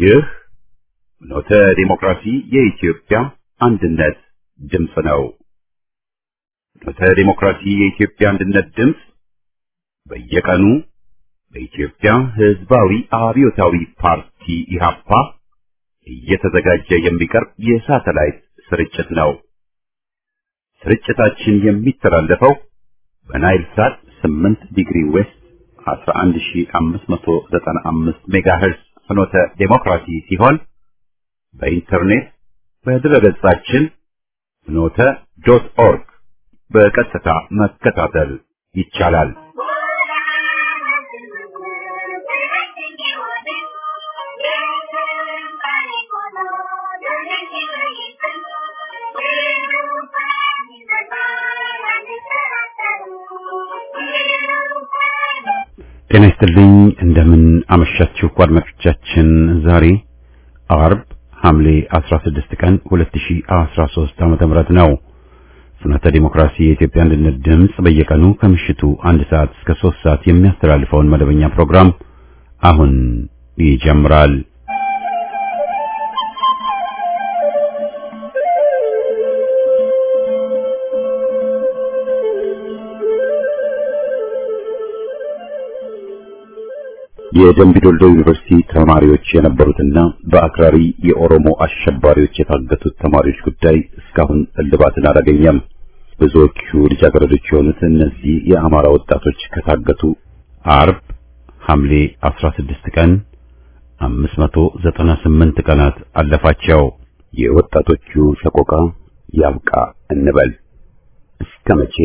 ይህ ኖተ ዲሞክራሲ የኢትዮጵያ አንድነት ድምፅ ነው። ኖተ ዲሞክራሲ የኢትዮጵያ አንድነት ድምፅ በየቀኑ በኢትዮጵያ ሕዝባዊ አብዮታዊ ፓርቲ ኢህአፓ እየተዘጋጀ የሚቀርብ የሳተላይት ስርጭት ነው። ስርጭታችን የሚተላለፈው በናይል ሳት 8 ዲግሪ ዌስት 11595 ሜጋሄርዝ ፍኖተ ዴሞክራሲ ሲሆን በኢንተርኔት በድረገጻችን ፍኖተ ዶት ኦርግ በቀጥታ መከታተል ይቻላል። ጤና ይስጥልኝ። እንደምን አመሻችሁ አድማጮቻችን። ዛሬ አርብ ሐምሌ 16 ቀን 2013 ዓመተ ምህረት ነው። ፍኖተ ዲሞክራሲ የኢትዮጵያ አንድነት ድምፅ በየቀኑ ከምሽቱ አንድ ሰዓት እስከ 3 ሰዓት የሚያስተላልፈውን መደበኛ ፕሮግራም አሁን ይጀምራል። የደምቢ ዶልዶ ዩኒቨርሲቲ ተማሪዎች የነበሩትና በአክራሪ የኦሮሞ አሸባሪዎች የታገቱት ተማሪዎች ጉዳይ እስካሁን እልባትን አላገኘም። ብዙዎቹ ልጃገረዶች የሆኑት እነዚህ የአማራ ወጣቶች ከታገቱ አርብ ሐምሌ 16 ቀን 598 ቀናት አለፋቸው። የወጣቶቹ ሰቆቃ ያብቃ እንበል። እስከ መቼ?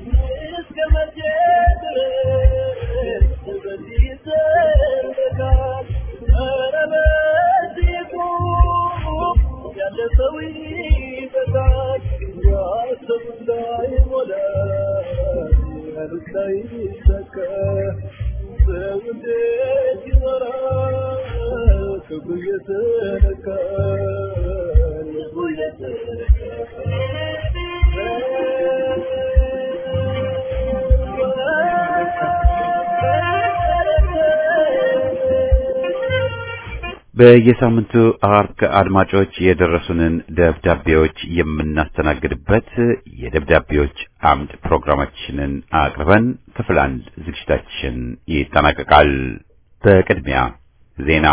በየሳምንቱ አርብ አድማጮች የደረሱንን ደብዳቤዎች የምናስተናግድበት የደብዳቤዎች አምድ ፕሮግራማችንን አቅርበን ክፍል አንድ ዝግጅታችን ይጠናቀቃል። በቅድሚያ ዜና።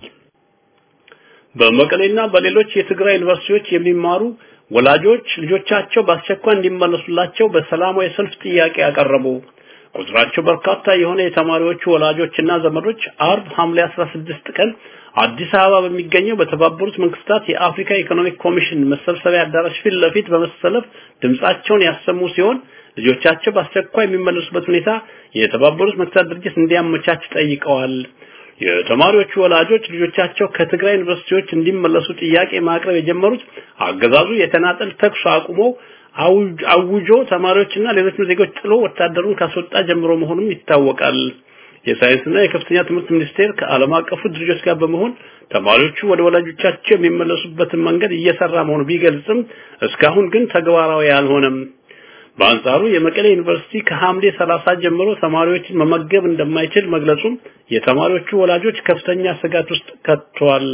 በመቀሌና በሌሎች የትግራይ ዩኒቨርሲቲዎች የሚማሩ ወላጆች ልጆቻቸው በአስቸኳይ እንዲመለሱላቸው በሰላማዊ ሰልፍ ጥያቄ ያቀረቡ ቁጥራቸው በርካታ የሆነ የተማሪዎቹ ወላጆችና ዘመዶች አርብ ሐምሌ 16 ቀን አዲስ አበባ በሚገኘው በተባበሩት መንግስታት የአፍሪካ ኢኮኖሚክ ኮሚሽን መሰብሰቢያ አዳራሽ ፊት ለፊት በመሰለፍ ድምጻቸውን ያሰሙ ሲሆን ልጆቻቸው በአስቸኳይ የሚመለሱበት ሁኔታ የተባበሩት መንግስታት ድርጅት እንዲያመቻች ጠይቀዋል። የተማሪዎቹ ወላጆች ልጆቻቸው ከትግራይ ዩኒቨርሲቲዎች እንዲመለሱ ጥያቄ ማቅረብ የጀመሩት አገዛዙ የተናጠል ተኩስ አቁሞ አውጆ ተማሪዎችና ሌሎች ዜጎች ጥሎ ወታደሩን ካስወጣ ጀምሮ መሆኑም ይታወቃል። የሳይንስና የከፍተኛ ትምህርት ሚኒስቴር ከዓለም አቀፉ ድርጅቶች ጋር በመሆን ተማሪዎቹ ወደ ወላጆቻቸው የሚመለሱበትን መንገድ እየሰራ መሆኑ ቢገልጽም እስካሁን ግን ተግባራዊ አልሆነም። በአንጻሩ የመቀሌ ዩኒቨርሲቲ ከሐምሌ 30 ጀምሮ ተማሪዎችን መመገብ እንደማይችል መግለጹም የተማሪዎቹ ወላጆች ከፍተኛ ስጋት ውስጥ ከቷል።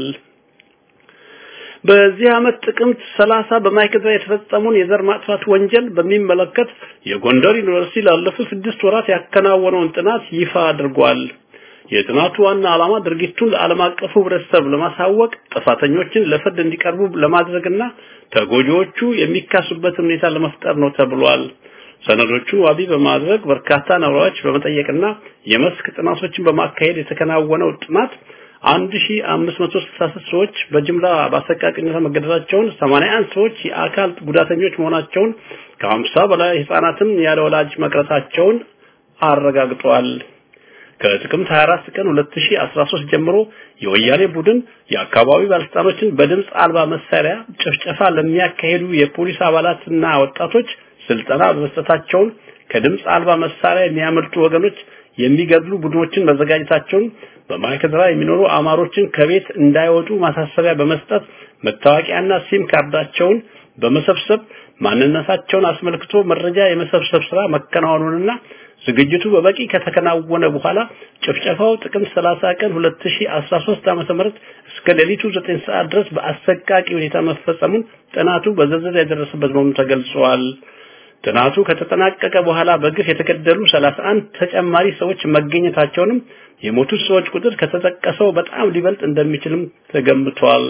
በዚህ ዓመት ጥቅምት 30 በማይክድራ የተፈጸመውን የዘር ማጥፋት ወንጀል በሚመለከት የጎንደር ዩኒቨርሲቲ ላለፉት ስድስት ወራት ያከናወነውን ጥናት ይፋ አድርጓል። የጥናቱ ዋና ዓላማ ድርጊቱን ለዓለም አቀፉ ሕብረተሰብ ለማሳወቅ ጥፋተኞችን ለፍርድ እንዲቀርቡ ለማድረግና ተጎጂዎቹ የሚካሱበትን ሁኔታ ለመፍጠር ነው ተብሏል። ሰነዶቹ ዋቢ በማድረግ በርካታ ነዋሪዎች በመጠየቅና የመስክ ጥናቶችን በማካሄድ የተከናወነው ጥናት 1566 ሰዎች በጅምላ በአሰቃቂነት መገደላቸውን፣ 81 ሰዎች የአካል ጉዳተኞች መሆናቸውን፣ ከ50 በላይ ህጻናትም ያለ ወላጅ መቅረታቸውን አረጋግጧል። ከጥቅምት 24 ቀን 2013 ጀምሮ የወያኔ ቡድን የአካባቢ ባለስልጣኖችን በድምፅ አልባ መሳሪያ ጭፍጨፋ ለሚያካሄዱ የፖሊስ አባላትና ወጣቶች ስልጠና በመስጠታቸውን ከድምፅ አልባ መሳሪያ የሚያመልጡ ወገኖች የሚገድሉ ቡድኖችን መዘጋጀታቸውን በማይከድራ የሚኖሩ አማሮችን ከቤት እንዳይወጡ ማሳሰቢያ በመስጠት መታወቂያና ሲም ካርዳቸውን በመሰብሰብ ማንነታቸውን አስመልክቶ መረጃ የመሰብሰብ ስራ መከናወኑንና ዝግጅቱ በበቂ ከተከናወነ በኋላ ጭፍጨፋው ጥቅምት 30 ቀን 2013 ዓ.ም እስከ ሌሊቱ 9 ሰዓት ድረስ በአሰቃቂ ሁኔታ መፈጸሙን ጥናቱ በዝርዝር የደረሰበት መሆኑን ተገልጿል። ጥናቱ ከተጠናቀቀ በኋላ በግፍ የተገደሉ 31 ተጨማሪ ሰዎች መገኘታቸውንም የሞቱት ሰዎች ቁጥር ከተጠቀሰው በጣም ሊበልጥ እንደሚችልም ተገምቷል።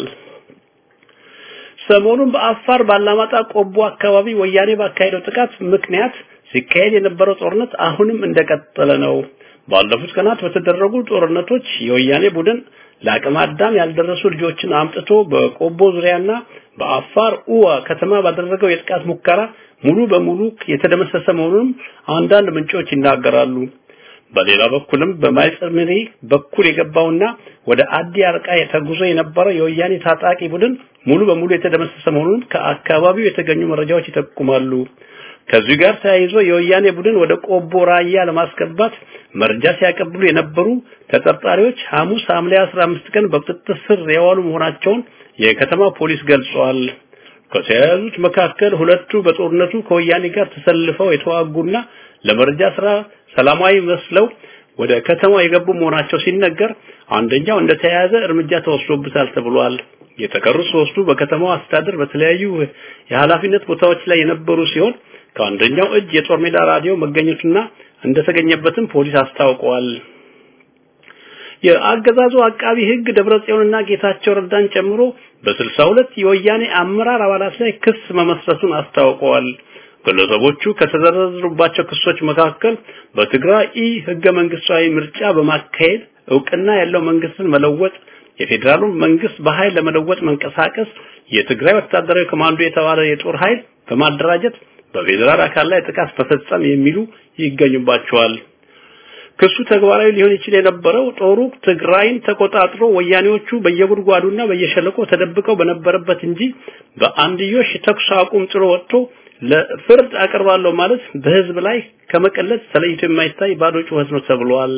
ሰሞኑን በአፋር ባላማጣ ቆቦ አካባቢ ወያኔ ባካሄደው ጥቃት ምክንያት ሲካሄድ የነበረው ጦርነት አሁንም እንደቀጠለ ነው። ባለፉት ቀናት በተደረጉ ጦርነቶች የወያኔ ቡድን ለአቅመ አዳም ያልደረሱ ልጆችን አምጥቶ በቆቦ ዙሪያና በአፋር ኡዋ ከተማ ባደረገው የጥቃት ሙከራ ሙሉ በሙሉ የተደመሰሰ መሆኑንም አንዳንድ ምንጮች ይናገራሉ። በሌላ በኩልም በማይጸምሪ በኩል የገባውና ወደ አዲ አርቃ ተጉዞ የነበረው የወያኔ ታጣቂ ቡድን ሙሉ በሙሉ የተደመሰሰ መሆኑን ከአካባቢው የተገኙ መረጃዎች ይጠቁማሉ። ከዚህ ጋር ተያይዞ የወያኔ ቡድን ወደ ቆቦ ራያ ለማስገባት መረጃ ሲያቀብሉ የነበሩ ተጠርጣሪዎች ሐሙስ ሐምሌ 15 ቀን በቁጥጥር ስር የዋሉ መሆናቸውን የከተማ ፖሊስ ገልጿል። ከተያዙት መካከል ሁለቱ በጦርነቱ ከወያኔ ጋር ተሰልፈው የተዋጉና ለመረጃ ስራ ሰላማዊ መስለው ወደ ከተማ የገቡ መሆናቸው ሲነገር አንደኛው እንደተያያዘ እርምጃ ተወስዶበታል ተብሏል። የተቀሩት ሶስቱ በከተማው አስተዳደር በተለያዩ የኃላፊነት ቦታዎች ላይ የነበሩ ሲሆን ከአንደኛው እጅ የጦር ሜዳ ራዲዮ መገኘቱና እንደተገኘበትም ፖሊስ አስታውቀዋል። የአገዛዙ አቃቢ ሕግ ደብረጽዮንና ጌታቸው ረዳን ጨምሮ በስልሳ ሁለት የወያኔ አመራር አባላት ላይ ክስ መመስረቱን አስታውቀዋል። ግለሰቦቹ ከተዘረዘሩባቸው ክሶች መካከል በትግራይ ኢ ህገ መንግስታዊ ምርጫ በማካሄድ እውቅና ያለው መንግስትን መለወጥ፣ የፌዴራሉን መንግስት በኃይል ለመለወጥ መንቀሳቀስ፣ የትግራይ ወታደራዊ ኮማንዶ የተባለ የጦር ኃይል በማደራጀት በፌዴራል አካል ላይ ጥቃት መፈጸም የሚሉ ይገኙባቸዋል። ክሱ ተግባራዊ ሊሆን ይችል የነበረው ጦሩ ትግራይን ተቆጣጥሮ ወያኔዎቹ በየጉድጓዱና በየሸለቆ ተደብቀው በነበረበት እንጂ በአንድዮሽ ተኩስ አቁም ጥሎ ወጥቶ ለፍርድ አቀርባለሁ ማለት በህዝብ ላይ ከመቀለድ ተለይቶ የማይታይ ባዶ ጩኸት ነው ተብሏል።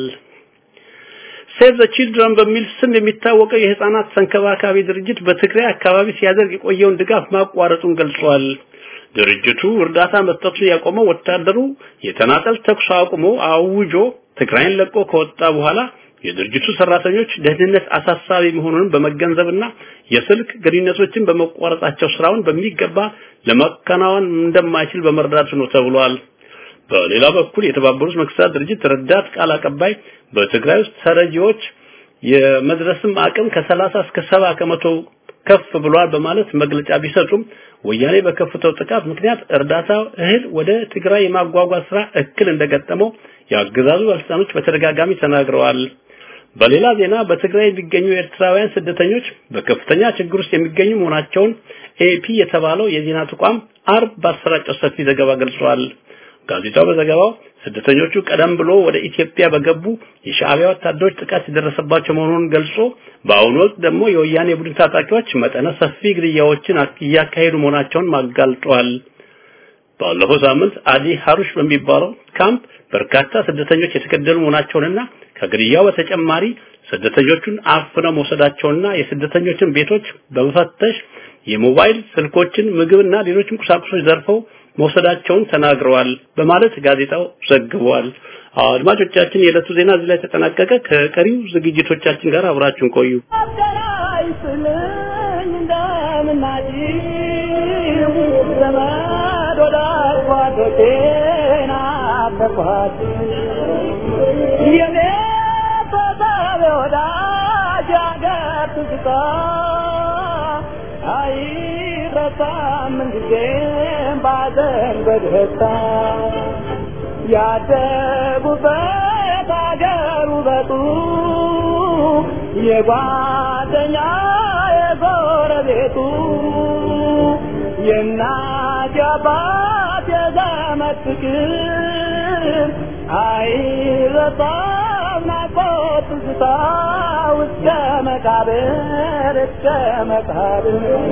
ሴቭ ዘ ቺልድረን በሚል ስም የሚታወቀው የህፃናት ተንከባካቢ ድርጅት በትግራይ አካባቢ ሲያደርግ የቆየውን ድጋፍ ማቋረጡን ገልጿል። ድርጅቱ እርዳታ መስጠቱን ያቆመው ወታደሩ የተናጠል ተኩስ አቁሞ አውጆ ትግራይን ለቆ ከወጣ በኋላ የድርጅቱ ሰራተኞች ደህንነት አሳሳቢ መሆኑን በመገንዘብና የስልክ ግንኙነቶችን በመቋረጣቸው ስራውን በሚገባ ለማከናወን እንደማይችል በመረዳቱ ነው ተብሏል። በሌላ በኩል የተባበሩት መንግስታት ድርጅት ረዳት ቃል አቀባይ በትግራይ ውስጥ ተረጂዎች የመድረስም አቅም ከ30 እስከ 70 ከመቶ ከፍ ብሏል በማለት መግለጫ ቢሰጡም ወያኔ በከፍተው ጥቃት ምክንያት እርዳታ እህል ወደ ትግራይ የማጓጓዝ ስራ እክል እንደገጠመው የአገዛዙ ባለስልጣኖች በተደጋጋሚ ተናግረዋል። በሌላ ዜና በትግራይ የሚገኙ ኤርትራውያን ስደተኞች በከፍተኛ ችግር ውስጥ የሚገኙ መሆናቸውን ኤፒ የተባለው የዜና ተቋም አርብ ባሰራጨው ሰፊ ዘገባ ገልጿል። ጋዜጣው በዘገባው ስደተኞቹ ቀደም ብሎ ወደ ኢትዮጵያ በገቡ የሻዕቢያ ወታደሮች ጥቃት የደረሰባቸው መሆኑን ገልጾ በአሁኑ ወቅት ደግሞ የወያኔ ቡድን ታጣቂዎች መጠነ ሰፊ ግድያዎችን እያካሄዱ መሆናቸውን ማጋልጧል። ባለፈው ሳምንት አዲ ሀሩሽ በሚባለው ካምፕ በርካታ ስደተኞች የተገደሉ መሆናቸውንና ከግድያው በተጨማሪ ስደተኞቹን አፍነው መውሰዳቸውና የስደተኞችን ቤቶች በመፈተሽ የሞባይል ስልኮችን፣ ምግብና ሌሎችም ቁሳቁሶች ዘርፈው መውሰዳቸውን ተናግረዋል በማለት ጋዜጣው ዘግቧል። አድማጮቻችን፣ የዕለቱ ዜና እዚህ ላይ ተጠናቀቀ። ከቀሪው ዝግጅቶቻችን ጋር አብራችሁን ቆዩ። አይረሳም ጊዜም ባዘን በደስታ ያደጉበት አገር ውበቱ የጓደኛ የጎረቤቱ የእናት የአባት የዘመድ ፍቅር አይረሳም ናፍቆት ትዝታ እስከ መቃብር እስከ መቃብር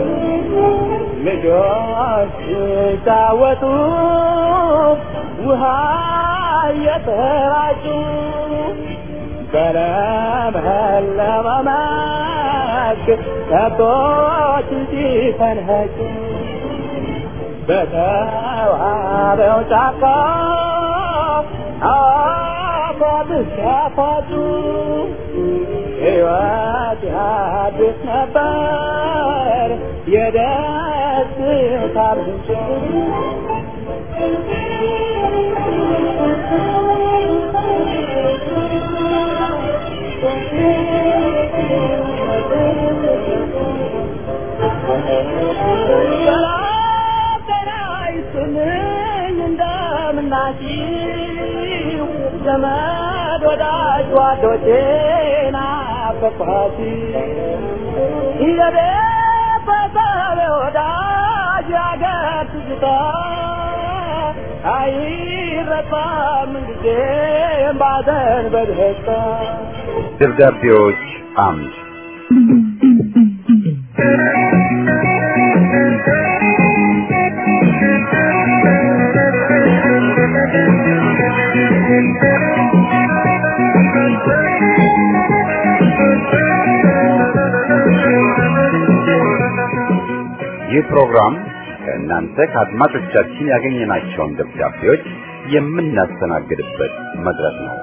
ልጆች ሲጫወቱ ውሃ እየተራጩ በለመለመ መስክ ከብቶች ሲፈንኸጩ በተዋበው ጫካ ሲያፋጩ ሕይወት ያድስ ነበር የደስታ ምንጭ ሰላም ጤና ይስጥልኝ እንደምናችሁ ዘመድ ወዳጅ ጓዶቼ ናፈቅኋት የቤተሰብ ወዳጅ ያገር ትዝታ አይረሳም ጊዜም ባዘን በደስታ ደብዳቤዎች አምድ ይህ ፕሮግራም ከእናንተ ከአድማጮቻችን ያገኘናቸውን ደብዳቤዎች የምናስተናግድበት መድረክ ነው።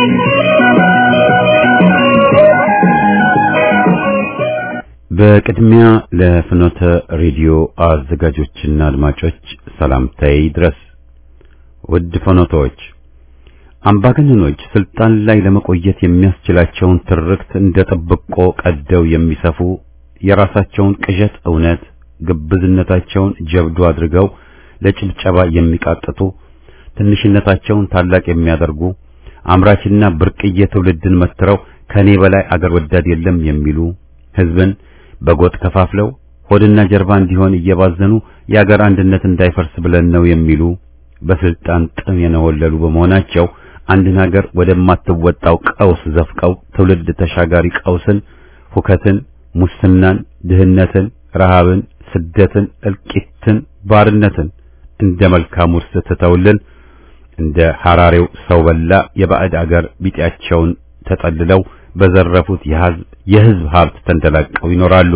በቅድሚያ ለፍኖተ ሬዲዮ አዘጋጆችና አድማጮች ሰላምታዬ ይድረስ። ውድ ፍኖተዎች፣ አምባገነኖች ስልጣን ላይ ለመቆየት የሚያስችላቸውን ትርክት እንደ ጥብቆ ቀደው የሚሰፉ የራሳቸውን ቅዠት እውነት፣ ግብዝነታቸውን ጀብዱ አድርገው ለጭብጨባ የሚቃጥቱ ትንሽነታቸውን ታላቅ የሚያደርጉ አምራችና ብርቅዬ ትውልድን መትረው ከኔ በላይ አገር ወዳድ የለም የሚሉ ህዝብን በጎጥ ከፋፍለው ሆድና ጀርባ እንዲሆን እየባዘኑ የአገር አንድነት እንዳይፈርስ ብለን ነው የሚሉ በስልጣን ጥም የነወለሉ በመሆናቸው አንድን ሀገር ወደማትወጣው ቀውስ ዘፍቀው ትውልድ ተሻጋሪ ቀውስን፣ ሁከትን፣ ሙስናን፣ ድህነትን፣ ረሃብን፣ ስደትን፣ እልቂትን፣ ባርነትን እንደ መልካም ውርስ ትተውልን እንደ ሐራሬው ሰው በላ የባዕድ አገር ቢጤያቸውን ተጠልለው በዘረፉት የህዝብ ሀብት ተንደላቀው ይኖራሉ።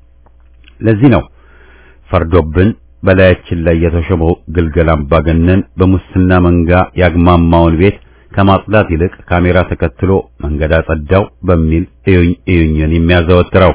ለዚህ ነው ፈርዶብን በላያችን ላይ የተሾመው ግልገል አምባገነን በሙስና መንጋ ያግማማውን ቤት ከማጽዳት ይልቅ ካሜራ ተከትሎ መንገድ አጸዳው በሚል እዩኝ እዩኝን የሚያዘወትረው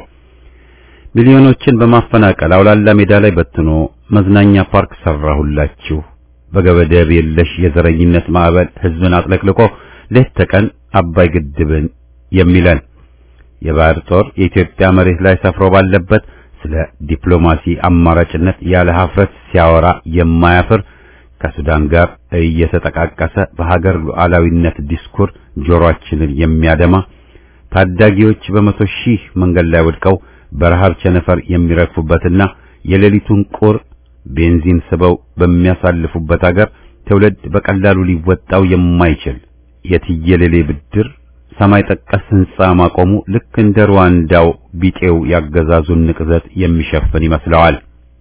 ሚሊዮኖችን በማፈናቀል አውላላ ሜዳ ላይ በትኖ መዝናኛ ፓርክ ሰራሁላችሁ በገበደብ የለሽ የዘረኝነት ማዕበል ህዝብን አጥለቅልቆ ሌት ተቀን አባይ ግድብን የሚለን የባህር ጦር የኢትዮጵያ መሬት ላይ ሰፍሮ ባለበት ስለ ዲፕሎማሲ አማራጭነት ያለ ሀፍረት ሲያወራ የማያፍር ከሱዳን ጋር እየተጠቃቀሰ በሀገር ሉዓላዊነት ዲስኩር ጆሮአችንን የሚያደማ ታዳጊዎች በመቶ ሺህ መንገድ ላይ ወድቀው በረሃብ ቸነፈር የሚረግፉበትና የሌሊቱን ቁር ቤንዚን ስበው በሚያሳልፉበት ሀገር ትውልድ በቀላሉ ሊወጣው የማይችል የትየለሌ ብድር ሰማይ ጠቀስ ህንጻ ማቆሙ ልክ እንደ ሩዋንዳው ቢጤው ያገዛዙን ንቅዘት የሚሸፍን ይመስለዋል።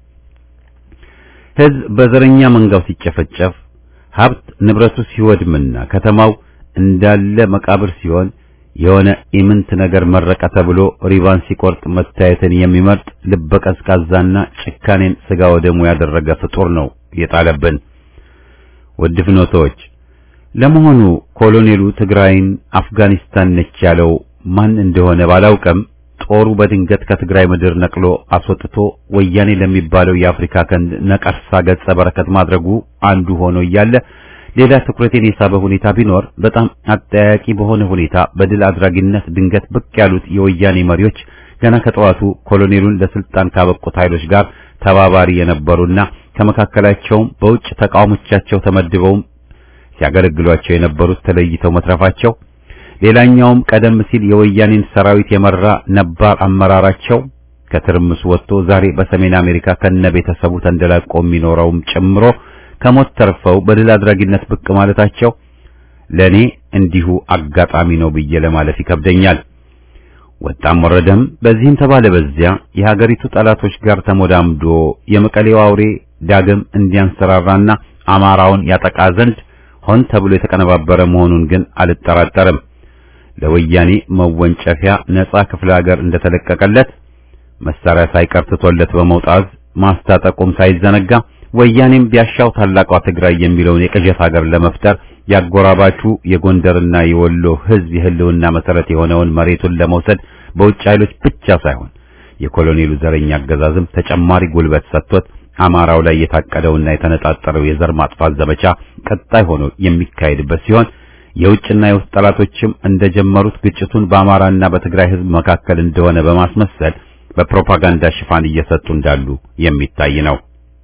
ህዝብ በዘረኛ መንጋው ሲጨፈጨፍ፣ ሀብት ንብረቱ ሲወድምና ከተማው እንዳለ መቃብር ሲሆን የሆነ ኢምንት ነገር መረቀ ተብሎ ሪባን ሲቆርጥ መታየትን የሚመርጥ ልበቀዝቃዛና ጭካኔን ስጋ ወደሙ ያደረገ ፍጡር ነው የጣለብን። ውድ ፍኖቶች ለመሆኑ ኮሎኔሉ ትግራይን አፍጋኒስታን ነች ያለው ማን እንደሆነ ባላውቅም ጦሩ በድንገት ከትግራይ ምድር ነቅሎ አስወጥቶ ወያኔ ለሚባለው የአፍሪካ ቀንድ ነቀርሳ ገጸ በረከት ማድረጉ አንዱ ሆኖ እያለ ሌላ ትኩረቴን የሳበ ሁኔታ ቢኖር በጣም አጠያቂ በሆነ ሁኔታ በድል አድራጊነት ድንገት ብቅ ያሉት የወያኔ መሪዎች ገና ከጠዋቱ ኮሎኔሉን ለስልጣን ካበቁት ኃይሎች ጋር ተባባሪ የነበሩና ከመካከላቸውም በውጭ ተቃዋሞቻቸው ተመድበውም ሲያገለግሏቸው የነበሩት ተለይተው መትረፋቸው፣ ሌላኛውም ቀደም ሲል የወያኔን ሰራዊት የመራ ነባር አመራራቸው ከትርምሱ ወጥቶ ዛሬ በሰሜን አሜሪካ ከነ ቤተሰቡ ተንደላቆ የሚኖረውም ጨምሮ ከሞት ተርፈው በድል አድራጊነት ብቅ ማለታቸው ለኔ እንዲሁ አጋጣሚ ነው ብዬ ለማለፍ ይከብደኛል። ወጣም ወረደም በዚህም ተባለ በዚያ የሀገሪቱ ጠላቶች ጋር ተሞዳምዶ የመቀሌው አውሬ ዳግም እንዲያንሰራራና አማራውን ያጠቃ ዘንድ ሆን ተብሎ የተቀነባበረ መሆኑን ግን አልጠራጠርም። ለወያኔ መወንጨፊያ ነፃ ክፍለ ሀገር እንደተለቀቀለት መሳሪያ ሳይቀር ትቶለት በመውጣት ማስታጠቁም ሳይዘነጋ ወያኔም ቢያሻው ታላቋ ትግራይ የሚለውን የቅዠት ሀገር ለመፍጠር ያጎራባቹ የጎንደርና የወሎ ህዝብ የህልውና መሰረት የሆነውን መሬቱን ለመውሰድ በውጭ ኃይሎች ብቻ ሳይሆን የኮሎኔሉ ዘረኛ አገዛዝም ተጨማሪ ጉልበት ሰጥቶት አማራው ላይ የታቀደውና የተነጣጠረው የዘር ማጥፋት ዘመቻ ቀጣይ ሆኖ የሚካሄድበት ሲሆን የውጭና የውስጥ ጠላቶችም እንደጀመሩት ግጭቱን በአማራና በትግራይ ህዝብ መካከል እንደሆነ በማስመሰል በፕሮፓጋንዳ ሽፋን እየሰጡ እንዳሉ የሚታይ ነው።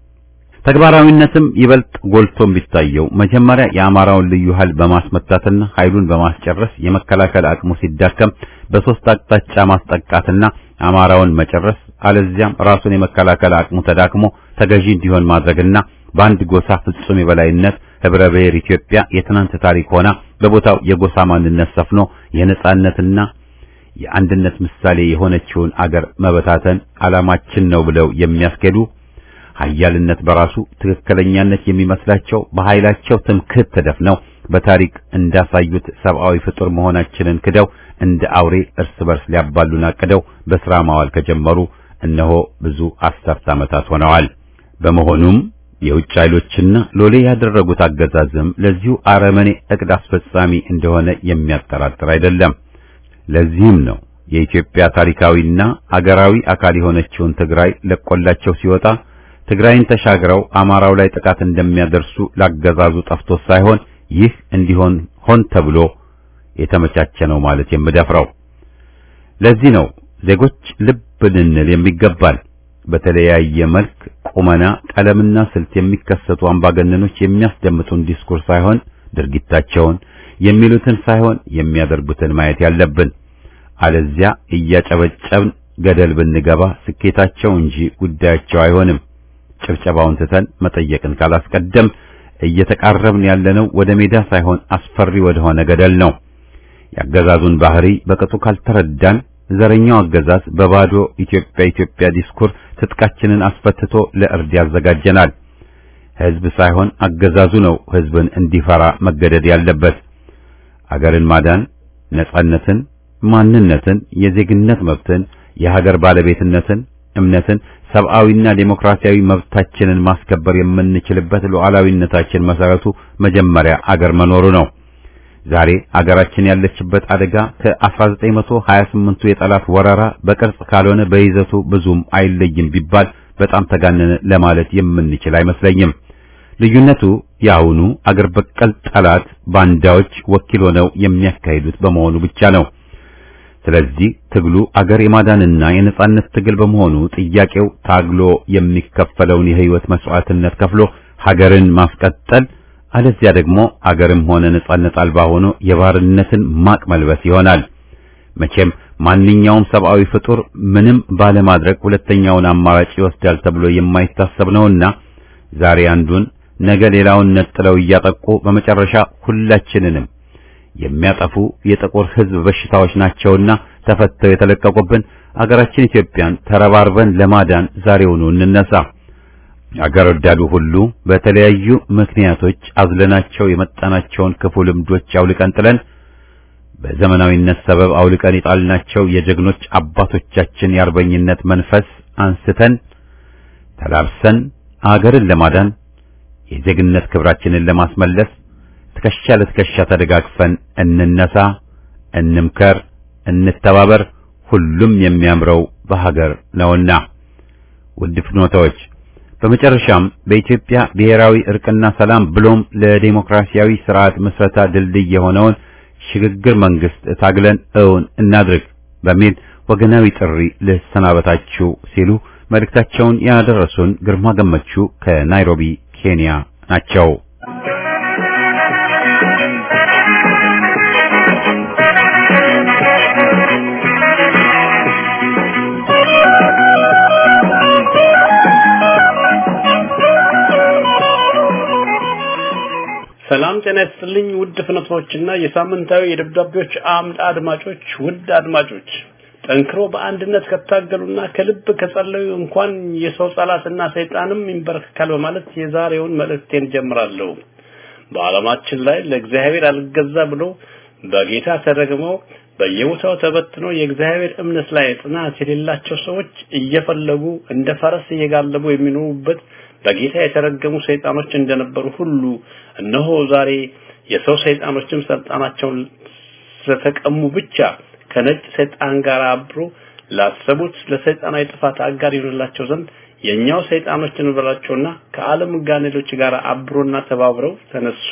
ተግባራዊነትም ይበልጥ ጎልቶ የሚታየው መጀመሪያ የአማራውን ልዩ ኃይል በማስመታትና ኃይሉን በማስጨረስ የመከላከል አቅሙ ሲዳከም በሶስት አቅጣጫ ማስጠቃትና አማራውን መጨረስ አለዚያም ራሱን የመከላከል አቅሙ ተዳክሞ ተገዢ እንዲሆን ማድረግና በአንድ ጎሳ ፍጹም የበላይነት ህብረ ብሔር ኢትዮጵያ የትናንት ታሪክ ሆና በቦታው የጎሳ ማንነት ሰፍኖ የነጻነትና የአንድነት ምሳሌ የሆነችውን አገር መበታተን ዓላማችን ነው ብለው የሚያስኬዱ ኃያልነት በራሱ ትክክለኛነት የሚመስላቸው በኃይላቸው ትምክህት ተደፍነው በታሪክ እንዳሳዩት ሰብአዊ ፍጡር መሆናችንን ክደው እንደ አውሬ እርስ በርስ ሊያባሉን አቅደው በሥራ ማዋል ከጀመሩ እነሆ ብዙ አስርት ዓመታት ሆነዋል። በመሆኑም የውጭ ኃይሎችና ሎሌ ያደረጉት አገዛዝም ለዚሁ አረመኔ እቅድ አስፈጻሚ እንደሆነ የሚያጠራጥር አይደለም። ለዚህም ነው የኢትዮጵያ ታሪካዊና አገራዊ አካል የሆነችውን ትግራይ ለቆላቸው ሲወጣ ትግራይን ተሻግረው አማራው ላይ ጥቃት እንደሚያደርሱ ላገዛዙ ጠፍቶ ሳይሆን ይህ እንዲሆን ሆን ተብሎ የተመቻቸ ነው ማለት የምደፍረው። ለዚህ ነው ዜጎች ልብ ልንል የሚገባል። በተለያየ መልክ ቁመና፣ ቀለምና ስልት የሚከሰቱ አምባገነኖች የሚያስደምጡን ዲስኩር ሳይሆን ድርጊታቸውን የሚሉትን ሳይሆን የሚያደርጉትን ማየት ያለብን። አለዚያ እያጨበጨብን ገደል ብንገባ ስኬታቸው እንጂ ጉዳያቸው አይሆንም። ጭብጨባውን ትተን መጠየቅን ካላስቀደም እየተቃረብን ያለነው ወደ ሜዳ ሳይሆን አስፈሪ ወደ ሆነ ገደል ነው። የአገዛዙን ባህሪ በቅጡ ካልተረዳን ዘረኛው አገዛዝ በባዶ ኢትዮጵያ ኢትዮጵያ ዲስኩር ትጥቃችንን አስፈትቶ ለእርድ ያዘጋጀናል። ሕዝብ ሳይሆን አገዛዙ ነው ሕዝብን እንዲፈራ መገደድ ያለበት። አገርን ማዳን ነጻነትን፣ ማንነትን፣ የዜግነት መብትን፣ የሀገር ባለቤትነትን፣ እምነትን፣ ሰብአዊና ዴሞክራሲያዊ መብታችንን ማስከበር የምንችልበት ሉዓላዊነታችን መሰረቱ መጀመሪያ አገር መኖሩ ነው። ዛሬ አገራችን ያለችበት አደጋ ከ1928ቱ የጠላት ወረራ በቅርጽ ካልሆነ በይዘቱ ብዙም አይለይም ቢባል በጣም ተጋነነ ለማለት የምንችል አይመስለኝም። ልዩነቱ የአሁኑ አገር በቀል ጠላት ባንዳዎች ወኪል ሆነው የሚያካሂዱት በመሆኑ ብቻ ነው። ስለዚህ ትግሉ አገር የማዳንና የነጻነት ትግል በመሆኑ ጥያቄው ታግሎ የሚከፈለውን የህይወት መስዋዕትነት ከፍሎ ሀገርን ማስቀጠል አለዚያ ደግሞ አገርም ሆነ ነጻነት አልባ ሆኖ የባርነትን ማቅ መልበስ ይሆናል። መቼም ማንኛውም ሰብአዊ ፍጡር ምንም ባለማድረግ ሁለተኛውን አማራጭ ይወስዳል ተብሎ የማይታሰብ ነውና ዛሬ አንዱን ነገ ሌላውን ነጥለው እያጠቁ በመጨረሻ ሁላችንንም የሚያጠፉ የጥቁር ሕዝብ በሽታዎች ናቸውና ተፈተው የተለቀቁብን አገራችን ኢትዮጵያን ተረባርበን ለማዳን ዛሬውኑ እንነሳ። አገር ወዳዱ ሁሉ በተለያዩ ምክንያቶች አዝለናቸው የመጣናቸውን ክፉ ልምዶች አውልቀን ጥለን በዘመናዊነት ሰበብ አውልቀን የጣልናቸው የጀግኖች አባቶቻችን የአርበኝነት መንፈስ አንስተን ተላብሰን አገርን ለማዳን የዜግነት ክብራችንን ለማስመለስ ትከሻ ለትከሻ ተደጋግፈን እንነሳ፣ እንምከር፣ እንተባበር። ሁሉም የሚያምረው በሀገር ነውና ውድ ፍኖታዎች በመጨረሻም በኢትዮጵያ ብሔራዊ እርቅና ሰላም ብሎም ለዴሞክራሲያዊ ስርዓት ምስረታ ድልድይ የሆነውን ሽግግር መንግስት ታግለን እውን እናድርግ በሚል ወገናዊ ጥሪ ልሰናበታችሁ ሲሉ መልእክታቸውን ያደረሱን ግርማ ገመቹ ከናይሮቢ ኬንያ ናቸው። ሰላም ጤና ይስጥልኝ ውድ ፍኖቶችና የሳምንታዊ የደብዳቤዎች አምድ አድማጮች ውድ አድማጮች ጠንክሮ በአንድነት ከታገሉና ከልብ ከጸለዩ እንኳን የሰው ጸላትና ሰይጣንም ይንበረከካል በማለት የዛሬውን መልእክቴን ጀምራለሁ። በዓለማችን ላይ ለእግዚአብሔር አልገዛ ብሎ በጌታ ተረግመው በየቦታው ተበትነው የእግዚአብሔር እምነት ላይ ጽናት የሌላቸው ሰዎች እየፈለጉ እንደ ፈረስ እየጋለቡ የሚኖሩበት በጌታ የተረገሙ ሰይጣኖች እንደነበሩ ሁሉ እነሆ ዛሬ የሰው ሰይጣኖችም ስልጣናቸውን ስለተቀሙ ብቻ ከነጭ ሰይጣን ጋር አብሮ ላሰቡት ለሰይጣናዊ ጥፋት አጋር ይሆንላቸው ዘንድ የኛው ሰይጣኖች እንበላቸውና ከዓለም ጋኔሎች ጋር አብሮና ተባብረው ተነሱ።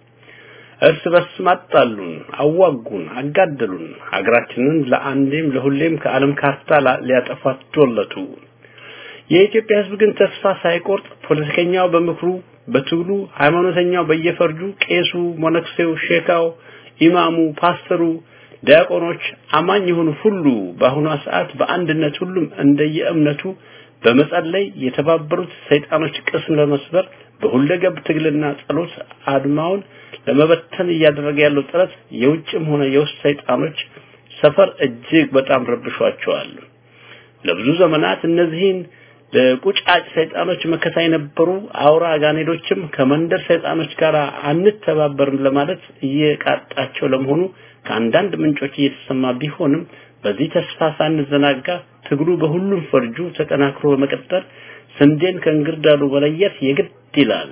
እርስ በርስ ማጣሉን፣ አዋጉን፣ አጋደሉን። ሀገራችንን ለአንዴም ለሁሌም ከዓለም ካርታ ሊያጠፋት ዶለቱ። የኢትዮጵያ ሕዝብ ግን ተስፋ ሳይቆርጥ ፖለቲከኛው በምክሩ በትግሉ፣ ሃይማኖተኛው በየፈርጁ፣ ቄሱ፣ ሞነክሴው፣ ሼካው፣ ኢማሙ፣ ፓስተሩ፣ ዲያቆኖች፣ አማኝ የሆኑ ሁሉ በአሁኗ ሰዓት በአንድነት ሁሉም እንደየእምነቱ በመጸለይ የተባበሩት ሰይጣኖች ቅስም ለመስበር በሁለገብ ትግልና ጸሎት አድማውን ለመበተን እያደረገ ያለው ጥረት የውጭም ሆነ የውስጥ ሰይጣኖች ሰፈር እጅግ በጣም ረብሿቸዋል። ለብዙ ዘመናት እነዚህን ለቁጫጭ ሰይጣኖች መከታ የነበሩ አውራ ጋኔዶችም ከመንደር ሰይጣኖች ጋር አንተባበርም ለማለት እየቃጣቸው ለመሆኑ ከአንዳንድ ምንጮች እየተሰማ ቢሆንም በዚህ ተስፋ ሳንዘናጋ ትግሉ በሁሉም ፈርጁ ተጠናክሮ በመቀጠል ስንዴን ከእንግርዳዱ መለየት የግድ ይላል።